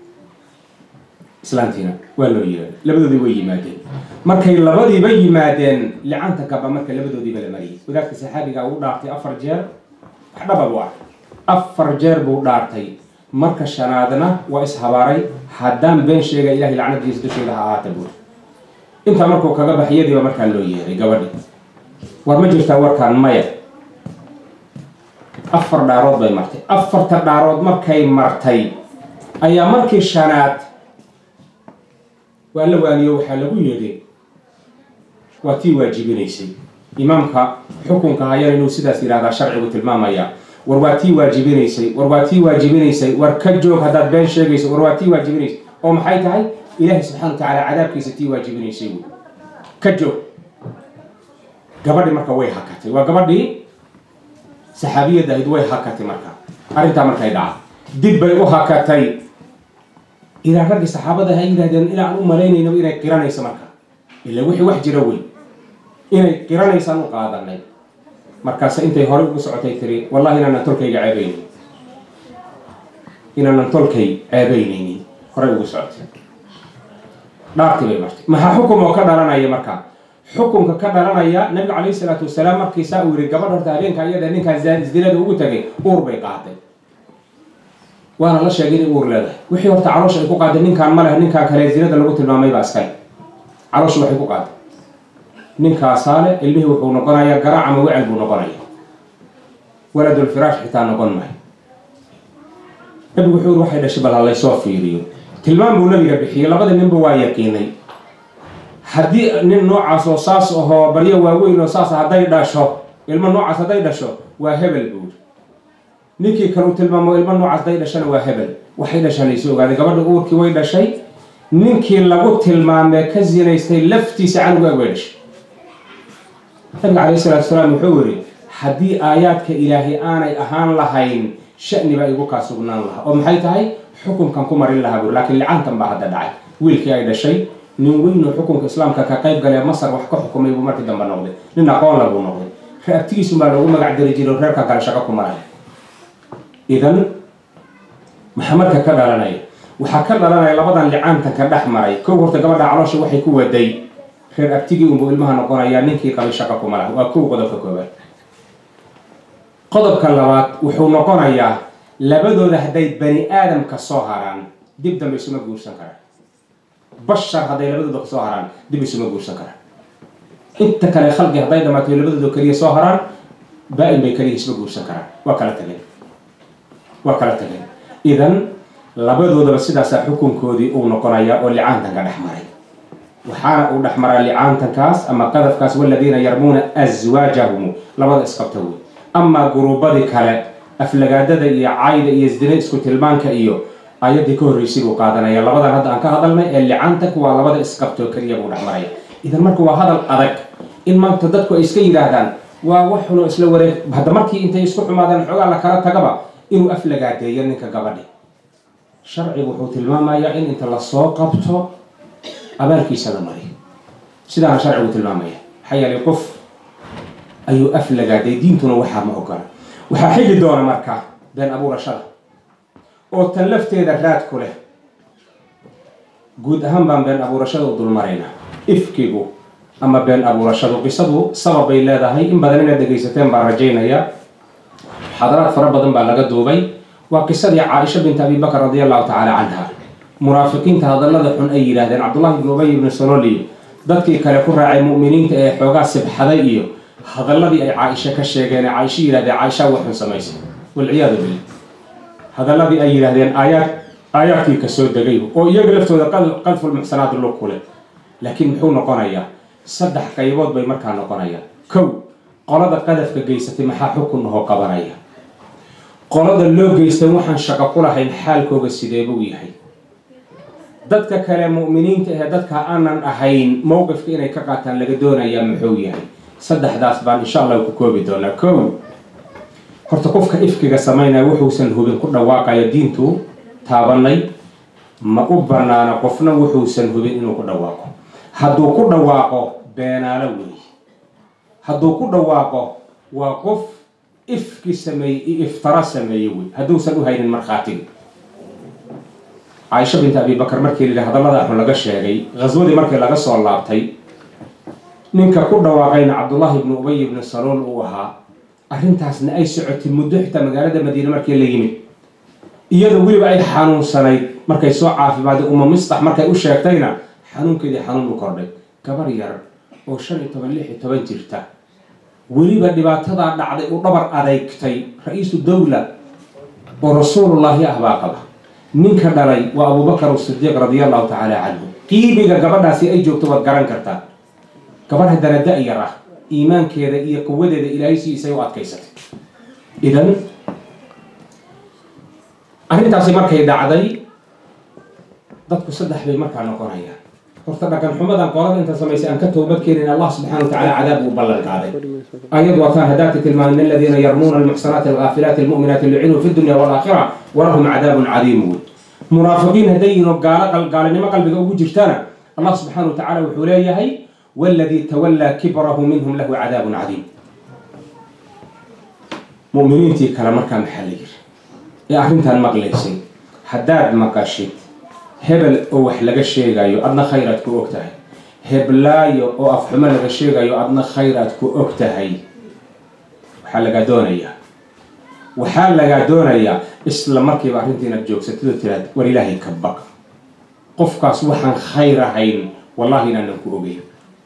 islaantiina waa loo yeedhay labadoodii way yimaadeen markay labadiiba yimaadeen licanta gaba marka labadoodiiba la mariyay wadaadka saxaabiga uu dhaartay afar jeer wax dhaba buu arkay afar jeer buu dhaartay marka shanaadna waa ishabaaray haddaan been sheega ilahay lacnadiisa dusheeda ha ahaata buuri intaa markuu kaga baxyadiiba markaa loo yeeray gabadhi war ma jirtaa warkaan maya afar dhaarood bay martay afarta dhaarood markay martay ayaa markii shanaad waa la waaniyo waxaa lagu yidhi waa tii waajibinaysay imaamka xukunka hayana inuu sidaas yidhahdaa sharcigu tilmaamaya war waa tii waajibinaysay war waa tii waajibinaysay war ka joog haddaad been sheegayso war waa tii waajibinaysay oo maxay tahay ilaahay subxana wa tacaala cadaabkiisa tii waajibinaysay wy ka joog gabadhi marka way hakatay waa gabadhii saxaabiyadda ahayd way hakatay marka arrintaa markay dhaca dib bay u hakatay ilaa raggii saxaabada ha yidhahdeen ilaa aan u malaynayno inay qiranayso marka ila wixii wax jira wey inay qiranaysaan u qaadanay markaas intay horey ugu socotay tiri wallahi inaanan tolkayga ceebaynaynin inaanan tolkay ceebaynaynin horey ugu socotay dhaartii bay martay maxaa xukum oo ka dhalanaya marka xukunka ka dhalanaya nabiga calayhi salaatu wasalaam markiisaa uu yihi gabadh horta habeenka iyada ninkaa zinada ugu tagay uur bay qaaday waana la sheegay inay uur leedahay wixii horta caloosha ay ku qaaday ninkaan ma leh ninkaan kale zinada lagu tilmaamay baa iskale caloosha waxay ku qaaday ninkaasaale ilmihii wuxuu noqonayaa garaac ama wecel buu noqonaya waladulfiraash xitaa noqon maayo nabigu wuxuu yiri waxay dhashay bal ha laysoo fiiriyo tilmaam buu nabiga bixiyey labada ninba waa yaqiinay haddii nin noocaas oo saas ahoo baryo waaweyn oo saas hadday dhasho ilmo noocaas hadday dhasho waa hebel buuri ninkii kale uu tilmaamo ilmo noocaas hadday dhashana waa hebel waxay dhashaa laysu ogaaday gabadha uurkii way dhashay ninkii lagu tilmaamee ka zinaystay laftiisa canuga way dhashay nabiga calayhi salaatu wasalaam wuxuu yiri haddii aayaadka ilaahay aanay ahaan lahayn shani baa igu kaa sugnaan lahaa oo maxay tahay xukunkan ku marin lahaa buuri laakiin licaantan baa hadda dhacay wiilkii ay dhashay nin weyn oo xukunka islaamka ka qayb galee masar wax ka xukumay buu markii dambe noqday nin aqoon la buu noqday reabtigiisu baa loogu magac dari jiray oo reerka kale shaqo ku maraya idan maxaa marka ka dhalanaya waxaa ka dhalanaya labadan licaantanka dhex maray kow horta gabadha caloosha waxay ku waday reer abtigii unbuu ilmaha noqonayaa ninkii qabay shaqo kuma laha waa kow qodobka koobaad qodobka labaad wuxuu noqonayaa labadooda hadday bani aadamka soo haraan dib dambe isuma guursan karaan bashar hadday labadooda kasoo haraan dib isuma guursan karaan inta kale khalqi hadday dhamaato labadooda keliya soo haraan baa-in bay keliya isma guursan karaan waa kala tageen waa kala tageen idan labadoodaba sidaasaa xukunkoodii uu noqonayaa oo licaantanka dhex maray waxaana uu dhex maraa licaantankaas ama qadafkaas waladiina yarmuuna aswaajahum labada isqabta wey amaa guruubadii kale aflagaadada iyo cayda iyo isdina isku tilmaanka iyo ayaddii ka horreysay buu qaadanaya labadan hadda aan ka hadalnay ee licaantanku waa labada isqabtoo keliya buu dhex maraya idan marka waa hadal adag in maanta dadku ay iska yidhaahdaan waa wax xunoo isla wareeg hadda markii intay isku xumaadaan xoogaa la kala tagaba inuu aflagaadeeyo ninka gabadhi sharcigu wuxuu tilmaamayaa in inta lasoo qabto abaalkiisa la mariyo sidaana sharcigu tilmaamaya maxaa yeelay qof ayuu aflagaaday diintuna waxaa ma ogola waxaa xigi doona marka been abuurashada oo tan lafteeda raad ku leh guud ahaan baan been abuurashada u dulmaraynaa ifkigu ama been abuurashadu qisadu sabab bay leedahay in badan inaad dhegaysateen baan rajaynaya xadaraad fara badan baa laga duubay waa qisadii caaisha bint abi bakr radi allahu tacaala canha munaafiqiinta hadallada xun ay yidhaahdeen cabdullahi ibnu ubay ibnu sololi dadkii kale ku raacay mu'miniinta ee xoogaa sibxaday iyo hadalladii ay caaisha ka sheegeen ee caaisha yidhahdeen caaisha wax xun samaysay walciyaadu billah hadalladii ay yidhaahdeen aayaad aayaadkii kasoo degay oo iyaga laftooda qadful muxsanaat lug ku leh laakiin muxuu noqonayaa saddex qaybood bay markaa noqonayaan kow qolada qadafka geysatay maxaa xukun nahoo qabanaya qolada loo geystan waxaan shaqo ku lahayn xaalkooga sidee buu yahay dadka kale mu'miniinta ee dadka aanan ahayn mowqifka inay ka qaataan laga doonayaa muxuu yahay saddexdaas baan insha allah ku koobi doonaa kow horta qofka ifkiga samaynaya wuxuusan hubin ku dhawaaqayo diintu taabanay ma u banaana qofna wuxuusan hubin inuu ku dhawaaqo hadduu ku dhawaaqo beenaalo weeye hadduu ku dhawaaqo waa qof ifki sameeyey iyo iftara sameeye wey hadduusan u haynin markhaatiga caaisha bint abi bakar markii la hadallada xun laga sheegay ghaswadii markii laga soo laabtay ninka ku dhawaaqayna cabdullahi ibnu ubay ibnu saluul uu ahaa arrintaasna ay socotay muddo xitaa magaalada madiine markii la yimid iyadoo weliba ay xanuunsanayd markay soo caafimaadday uma mistax markay u sheegtayna xanuunkeedii xanuun u kordhay gabar yar oo shan iyo toban lix iyo toban jirta weliba dhibaatadaa dhacday u dhabar adeygtay ra-iisu dawla oo rasuulullaahi ah baa qaba ninka dhalay waa abubakar asidiiq radia allahu tacaala canhu qiimiga gabadhaasi ay joogto waad garan kartaa gabadh haddana da-yar ah iimaankeeda iyo quwadeeda ilaahay siisay u adkaysatay idan arrintaasi markay dhacday dadku saddex bay markaa noqonayaan horta dhaqan xumadan qolada inta samaysay aan ka toobad keenin allah subxana wa tacala cadaab uu ballan qaaday ayad wataan hadaati tilmaamin aladiina yarmuuna almuxsanaati alghaafilaati almu'minaati lucinuu fi dunya waalaakhira walahum cadaabun cadiim wood munaafiqiin hadday yihiin oo gaalo gaalinimo qalbiga ugu jirtana allah subxaana wa tacala wuxuu leeyahay waladii tawallaa kibrahu minhum lahu cadaabun cadiim mu'miniintii kale markaa maxaa la yiri ee arrintan maqlaysay haddaad maqashid hebel oo wax laga sheegayo adna khayraad ku og tahay heblaayo oo afxumo laga sheegayo adna khayraad ku og tahay waxaa lagaa doonayaa waxaa lagaa doonayaa isla markiiba arrinta inaad joogsatid oo tiraad war ilaahay ka baq qofkaas waxaan khayr ahayn wallahi inaanan ku ogeyn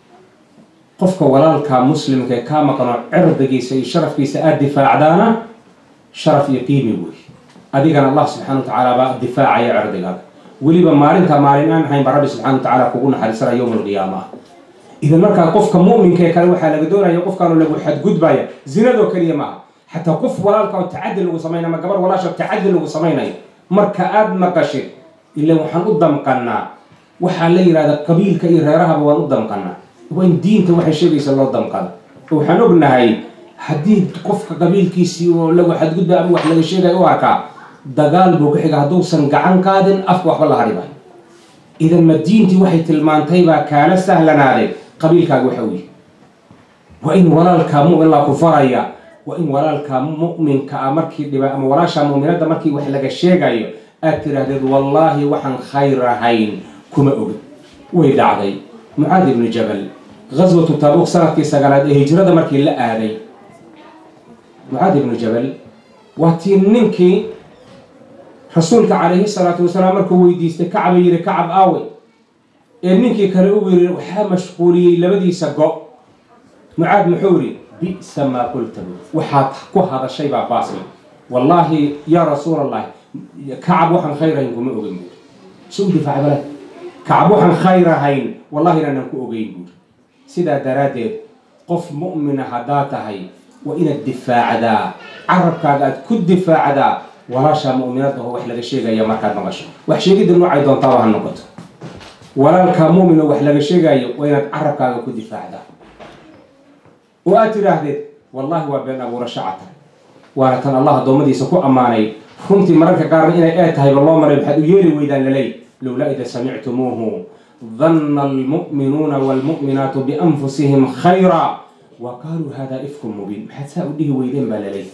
qofka walaalkaa muslimka ee kaa maqanoo cirdigiisa iyo sharafkiisa aada difaacdaana sharaf iyo qiimi wey adigana allah subxana wa tacaala baa difaacaya cirdigaaga weliba maalinta maalin aan ahayn baa rabbi subxana wa tacala kugu naxariisana yowma alqiyaama ah idan markaa qofka mu'minka ee kale waxaa laga doonaya qofkaanu lagu xadgudbaya zinadoo keliya maaha xataa qof walaalka oo tacadi lagu samaynayo ama gabar walaasha tacadi lagu samaynayo marka aada maqashid ilan waxaan u damqanaa waxaa la yidhahda qabiilka iyo reerahaba waan u damqanaa waa in diinta waxay sheegaysa loo damqada oo waxaan ognahay haddii qofka qabiilkiisii oo lagu xadgudba ama wax laga sheegaya u arkaa dagaal buu ku xiga hadduusan gacan qaadin afka waxba la hadhiba idan ma diintii waxay tilmaantay baa kaala sahlanaaday qabiilkaaga waxa weeye waa in walaalkaa mumin laa ku faraya waa in walaalkaa mu'minka ah markii dhiba ama walaashaa mu'minadda markii wax laga sheegayo aad tiraahdeed wallaahi waxaan khayr ahayn kuma ogin way dhacday mucaad ibnu jabal gaswatu taabuuq sanadkii sagaalaad ee hijrada markii la aaday mucaad ibnu jabal waa tii ninkii rasuulka calayhi salaatu wasalaam markuu weydiistay kacba yidhi kacab aawe ee ninkii kale ugu yidhi waxaa mashquuliyey labadiisa go mucaad muxuu yidhi bi'sa maa qulta waxaad ku hadashay baa baasli wallaahi yaa rasuul allahi kacab waxaan khayr ahayn kuma ogeyn buuri si u difaaca bala kacab waxaan khayr ahayn wallahi inaanan ku ogeyn buuri sidaa daraaddeed qof mu'mina haddaa tahay waa inaad difaacdaa carabkaaga aad ku difaacdaa walaashaa mu'minada oo wax laga sheegaya markaad maqasho wax sheegidda noocay doontaaba ha noqoto walaalkaa mu'min oo wax laga sheegayo waa inaad carabkaaga ku difaacdaa oo aad tidhaahdeed wallahi waa been abuurasho cata waana tan allah addoommadiisa ku ammaanay runtii mararka qaarna inay ee tahayba loo maray maxaad u yeeli weydaan laley lowlaa ida samictumuuhu danna almu'minuuna waalmu'minaatu bianfusihim khayra wa qaaluu hada ifkun mubiin maxaad saa u dhihi weydeen baa laley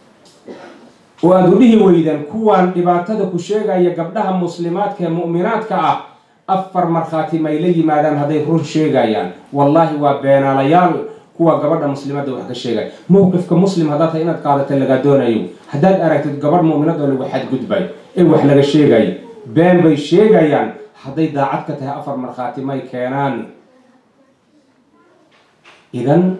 oo aada u dhihi weydeen kuwaan dhibaatada ku sheegaya gabdhaha muslimaadka ee mu'minaadka ah afar markhaati may la yimaadaan hadday run sheegayaan wallaahi waa beenaalayaal kuwa gabadha muslimadda wax ka sheegaya mowqifka muslim haddaad tahay inaad qaadata lagaa doonayo haddaad aragtid gabadh mu'minad oo lagu xadgudbay ee wax laga sheegayo been bay sheegayaan hadday daacad ka tahay afar markhaati may keenaan idan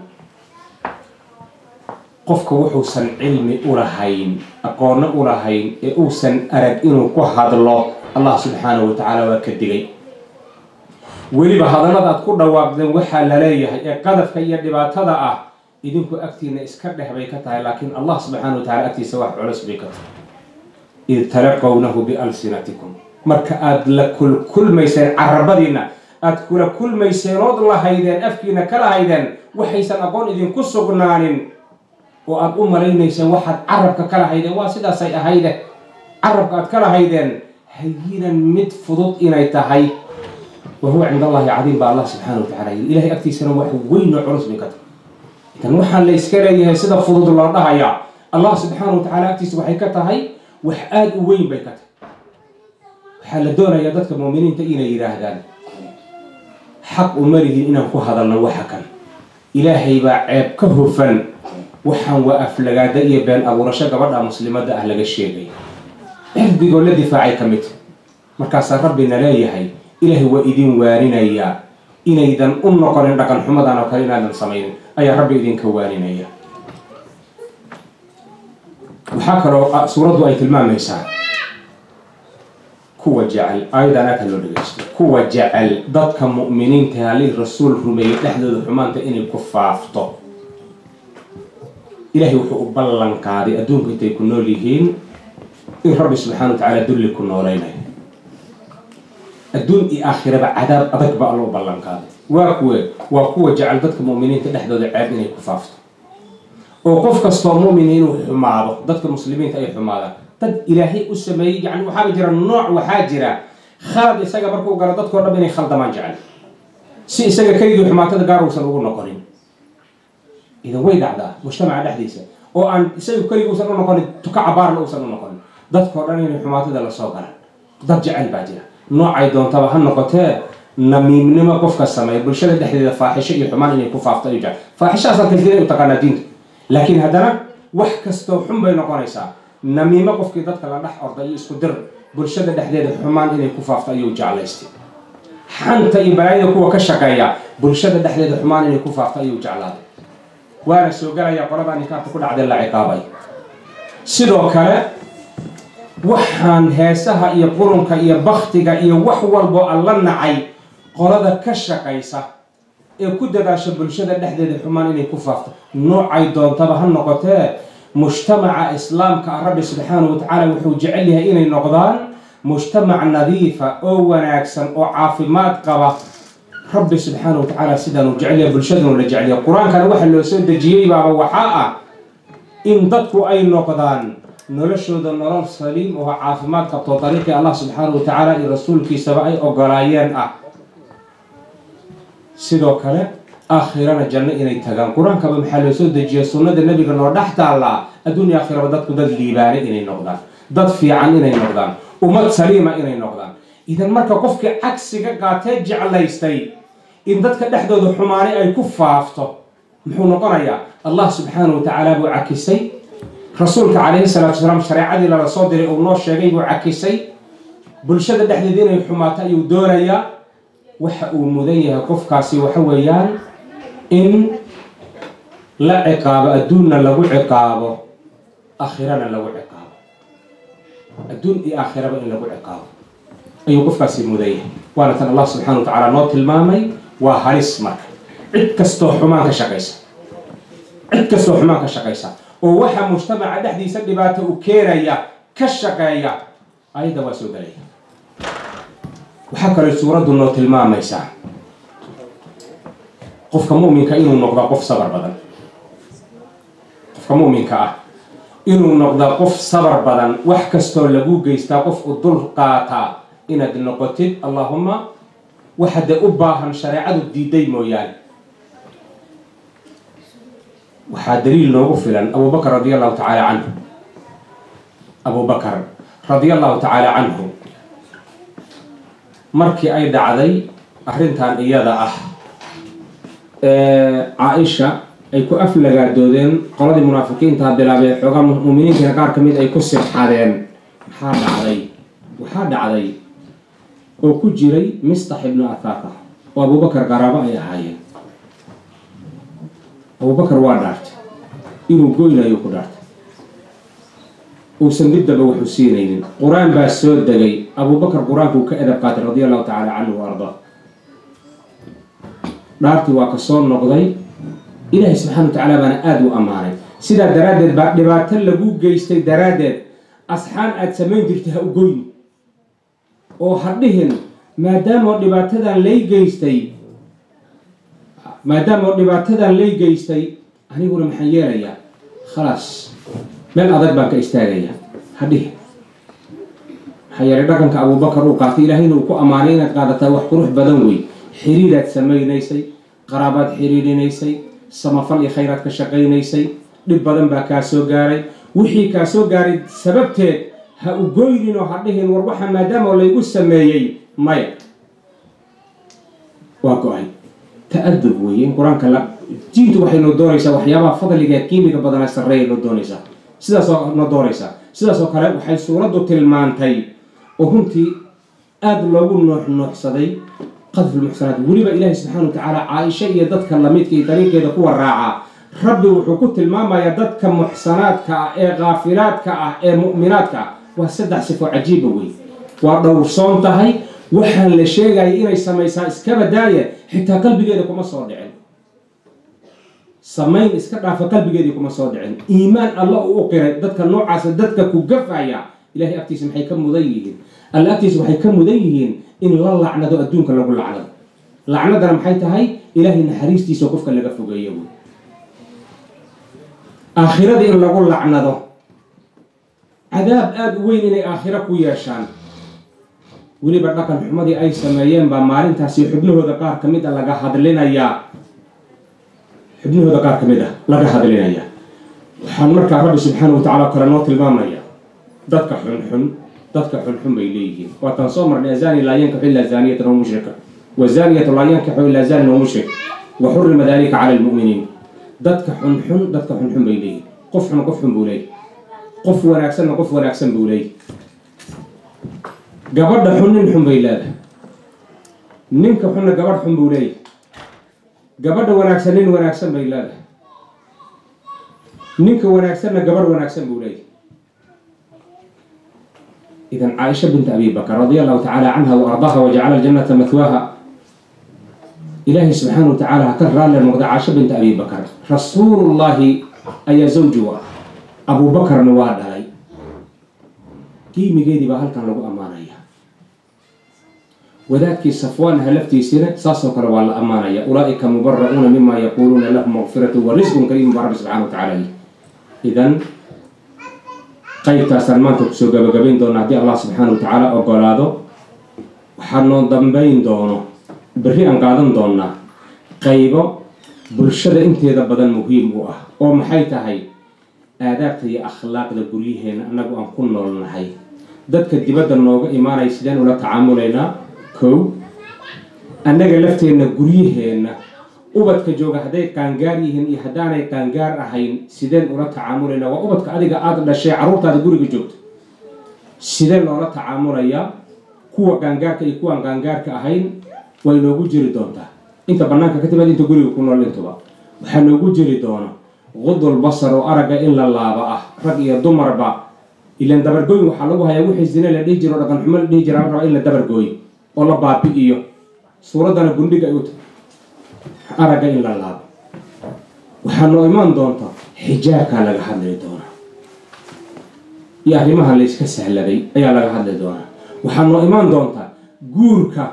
qofka wuxuusan cilmi u lahayn aqoonno u lahayn ee uusan arag inuu ku hadlo allah subxaanahu wa tacaala waa ka digay weliba hadallada aad ku dhawaaqdeen waxaa la leeyahay ee qadafka iyo dhibaatada ah idinku agtiina iska dheh bay ka tahay laakiin allah subxaana wa tacala agtiisa wax culus bay ka tahay id talaqownahu bialsinatikum marka aada la kulkulmayseen carabadiina aada kula kulmayseen ood lahaydeen afkiina ka lahaydeen waxaysan aqoon idinku sugnaanin oo aada u malaynayseen waxaad carabka ka lahaydeen waa sidaasay ahayde carabka aad ka lahaydeen hayinan mid fudud inay tahay wa huwa cind allahi cadiim baa allah subxaana wa tacala yiri ilahay agtiisana wax weyn oo culus bay ka tahay idan waxaan la iska leeyahay sida fudud loo dhahayaa allah subxaana wa tacala agtiisa waxay ka tahay wax aada u weyn bay ka tahay waxaa la doonayaa dadka muuminiinta inay yidhaahdaan xaq uma lihin inaan ku hadalno waxa kan ilaahay baa ceeb ka hufan waxaan waa aflagaada iyo been abuurasho gabadha muslimadda ah laga sheegay cirdigoo la difaacay ka mid markaasaa rabbina leeyahay ilaahay waa idin waarinayaa inaydan u noqonin dhaqan xumadan oo kale inaadan samaynin ayaa rabbi idinka waaninaya waxaa kaloo suuraddu ay tilmaamaysaa kuwa jecel aayadan aadka loo dhegeysto kuwa jecel dadka mu'miniinta halii rasuul rumeeyey dhexdooda xumaanta inay ku faafto ilaahay wuxuu u ballan qaaday adduunka intay ku nool yihiin in rabbi subxaana wa tacaala dulli ku noolaynayo adduun iyo aakhiraba cadaab adag ba alla u ballan qaaday waa kuwe waa kuwa jecel dadka mu'miniinta dhexdooda ceeb inay ku faafto oo qof kastoo mu'min inuu xumaado dadka muslimiinta ay xumaadaan dad ilaahay u sameeyey yani waxaaba jira nooc waxaa jira khalad isaga markuu galo dadkao dham inay khaldamaan jecel si isaga keligii xumaatada gaar uusan ugu noqonin idan way dhacdaa mujtamaca dhexdiisa oo aan isaga keligii uusan u noqonin tuka cabaarna uusan u noqonin dadkao dhan inay xumaatada lasoo galaan dad jecel baa jira noocay doontaba ha noqotee namiimnimo qofka sameeya bulshada dhexdeeda faaxisho iyo xumaan inay ku faafto ayuu jecel faaxishahaasaa kaldiinay u taqaanaa diinta laakiin haddana wax kastoo xun bay noqonaysaa namiimo qofkii dadka la dhex orda iyo isku dir bulshada dhexdeeda xumaan inay ku faafto ayuu jeclaystay xanta iyo balaayada kuwa ka shaqeeya bulshada dhexdeeda xumaan inay ku faafto ayuu jeclaaday waana soo galayaa qoladaa ninkaarta ku dhacdee la ciqaabay sidoo kale waxaan heesaha iyo qurunka iyo baktiga iyo wax walboo alla nacay qolada ka shaqaysa ee ku dadaasha bulshada dhexdeeda xumaan inay ku faafto noocay doontaba ha noqotee mujtamaca islaamka ah rabbi subxaana wa tacaala wuxuu jecel yahay inay noqdaan mujtamac nadiifa oo wanaagsan oo caafimaad qaba rabbi subxaana wa tacaala sidaanuu jecel yahay bulshadanu la jecel yahay qur-aankana waxa loo soo dejiyey baaba waxaa ah in dadku ay noqdaan noloshooda nolol saliim oo caafimaad qabto dariiqii allah subxaana wa tacaala iyo rasuulkiisaba ay ogolaayeen ah sidoo kale aakhirana janno inay tagaan qur-aankaba maxaa loo soo dejiya sunnada nebiga noo dhex taallaa adduunya aakhiraba dadku dad liibaane inay noqdaan dad fiican inay noqdaan ummad saliima inay noqdaan idan marka qofkii cagsiga qaatee jeclaystay in dadka dhexdooda xumaanay ay ku faafto muxuu noqonayaa allah subxaana wa tacaala buu cakisay rasuulka calayhi salaatu wasalaam shareecadii lala soo diray uu noo sheegay buu cakisay bulshada dhexdeeda inay xumaato ayuu doonayaa waxa uu mudan yahay qofkaasi waxa weeyaan in la ciqaabo adduunna lagu ciqaabo aakhirana lagu ciqaabo adduun iyo aakhiraba in lagu ciqaabo ayuu qofkaasi mudan yahay waana tan allah subxana wa tacaala noo tilmaamay waa halis marka cid kastoo xumaan ka shaqaysa cid kastoo xumaan ka shaqaysa oo waxa mujtamaca dhexdiisa dhibaato u keenaya ka shaqeeya ayadda waa soo gelaya waxaa kaloo suuraddu noo tilmaamaysaa qofka mu'minka inuu noqdaa qof sabar badan qofka mu'minka ah inuu noqdaa qof sabar badan wax kastoo lagu geystaa qof u dul qaataa inaad noqotid allahuma waxade u baahan shareecadu diiday mooyaane waxaa daliil noogu filan abu bakr radi allahu tacaala canhu abu bakr radia allahu tacaala canhu markii ay dhacday arrintan iyada ah caaisha ay ku aflagaadoodeen qoladii munaafiqiintaa bilaabee xoogaa muminiintiina qaar ka mid ay ku sirxadeen maxaa dhacday waxaa dhacday oo ku jiray mistax ibnu athaka oo abubakar qaraabo ay ahaayeen abubakar waa dhaartay inuu goynayo ku dhaartay uusan diddaba wuxuu siinaynin qur-aan baa soo degay abubakar qur-aankuu ka edab qaatay radia allahu tacaala canhu wa ardaa dhaartii waa ka soo noqday ilaahay subxana wa tacaala baana aada u ammaanay sidaa daraaddeed baa dhibaato lagu geystay daraaddeed asxaan aada samayn jirtay ha u goyni oo ha dhihin maadaamoo dhibaatadan lay geystay maadaamoo dhibaatadan lay geystay aniguna maxaan yeelayaa khalaas meel adag baan ka istaagayaa ha dhihin maxaa yeelay dhaqanka abubakar uu qaatay ilaahayna uu ku ammaanay inaad qaadataa wax qurux badan wey xiriiraad samaynaysay qaraabaad xiriirinaysay samafal iyo khayraad ka shaqaynaysay dhib badan baa kaa soo gaaray wixii kaa soo gaaray sababteed ha u goynin oo ha dhihin war waxa maadaama laygu sameeyey maya waa go-ay ta-adub weeye in qur-aanka la diintu waxay noo doonaysaa waxyaabaha fadliga qiimiga badana sarreeya noo doonaysaa sidaasoo na dooraysaa sidaasoo kale waxay suuraddu tilmaantay oo runtii aada loogu noox nooxsaday qadfi lmuxsanaat weliba ilaahi subxaana wa tacaala caaisha iyo dadka lamidka iyo dariiqeeda kuwa raacaa rabbi wuxuu ku tilmaamayaa dadka muxsanaadka ah ee kaafilaadka ah ee mu'minaadka ah waa saddex sifo cajiiba wey waa dhowrsoon tahay waxaan la sheegaya inay samaysaa iskaba daaya xitaa qalbigeeda kuma soo dhicin samayn iska dhaafa qalbigeedii kuma soo dhicin iimaan alla uu u qiray dadka noocaasa dadka ku gafaya ilahay agtiisa maxay ka mudan yihiin alla agtiisa waxay ka mudan yihiin in la lacnado adduunka lagu lacnado lacnadana maxay tahay ilaahay naxariistiisa qofka laga fogeeyo wey aakhirada in lagu lacnado cadaab aada u weyn inay aakhiro ku yeeshaan weliba dhaqan xumadii ay sameeyeen baa maalintaasi xubnahooda qaar ka mid a laga hadlinayaa xubnahooda qaar ka mid ah laga hadlinayaa waxaan markaa rabbi subxaana wa tacala kale noo tilmaamaya dadka xunxun dadka xunxun bay leeyihiin waataan soo marnay azani laa yankaxu ilaa zaaniyatan oo mushrika wazaniyatu laa yankaxu ilaa zanin oo mushrik wa xurima dalika cala lmu'miniin dadka xunxun dadka xunxun bay leeyihin qof xun qof xun buu leeyahy qof wanaagsanna qof wanaagsan buu leeyahy gabadha xun nin xun bay leedahay ninka xunna gabadh xun buu leeyahy gabadha wanaagsan nin wanaagsan bay leedahay ninka wanaagsanna gabadh wanaagsan buu leeyahy idan caaisha bint abi bakr radia allahu tacaala canha wa ardaha wajacala aljannata mathwaaha ilaahay subxaana wa tacaala ha ka raalle noqda caaisha bint abi bakr rasuulullahi ayaa zawji u ah abuubakarna waa dhalay qiimigeedii baa halkan lagu ammaanaya wadaadkii safwaanha laftiisina saasoo kale waa la ammaanaya ulaaika mubara'uuna mima yaquuluuna lahum maqfiratu wa risqun kariimun baa rabbi subxana wa tacala yih idan qaybtaasaan maanta kusoo gabagabayn doona haddii allah subxaana wa tacaala ogolaado waxaa noo dambayn doono berri aan qaadan doonaa qaybo bulshada inteeda badan muhiim u ah oo maxay tahay aadaabta iyo akhlaaqda guryaheena annagu aan ku noolnahay dadka dibadda nooga imaanaya sideen ula tacaamulaynaa kow annaga lafteenna guryaheenna ubadka jooga hadday qaangaar yihiin iyo haddaanay qaangaar ahayn sideen ula tacaamulaynaa waa ubadka adiga aada dhashay carruurtaada guriga joogto sideen loola tacaamulayaa kuwa qaangaarka iyo kuwaan qaangaarka ahayn way noogu jiri doontaa inta bannaanka ka timaad inta guriga ku nool intuba waxaa noogu jiri doona qudul basar oo aragga in la laaba ah rag iyo dumarba ilaan dabargooyin waxaa lagu hayaa wixii zine la dhihi jiro dhaqan xumo la dhihi jira la rabaa in la dabargooyo oo la baabi'iyo suuraddana gundhiga ay u tahay aragga in la laabo waxaa noo imaan doonta xijaabkaa laga hadli doonaa iyo arrimaha la yska sahladay ayaa laga hadli doonaa waxaa noo imaan doonta guurka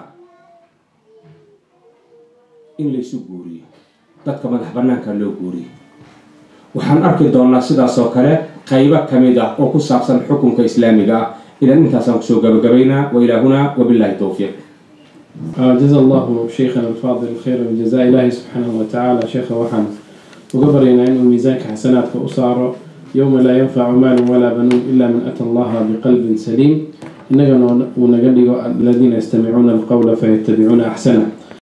in laysu guuriyo dadka madax bannaanka loo guuriyo waxaan arki doonaa sidaas oo kale qaybo ka mid ah oo ku saabsan xukunka islaamiga ah idan intaasaan kusoo gabagabaynaa wa ilaa hunaa wabillahi towfiiq جزا الله شيخنا الفاضل خير الجزاء إلهي سبحانه وتعالى شيخ وحن وقبرنا إنه ميزانك حسناتك أسارة يوم لا ينفع مال ولا بنون إلا من أتى الله بقلب سليم إننا ونقل الذين يستمعون القول فيتبعون أحسنه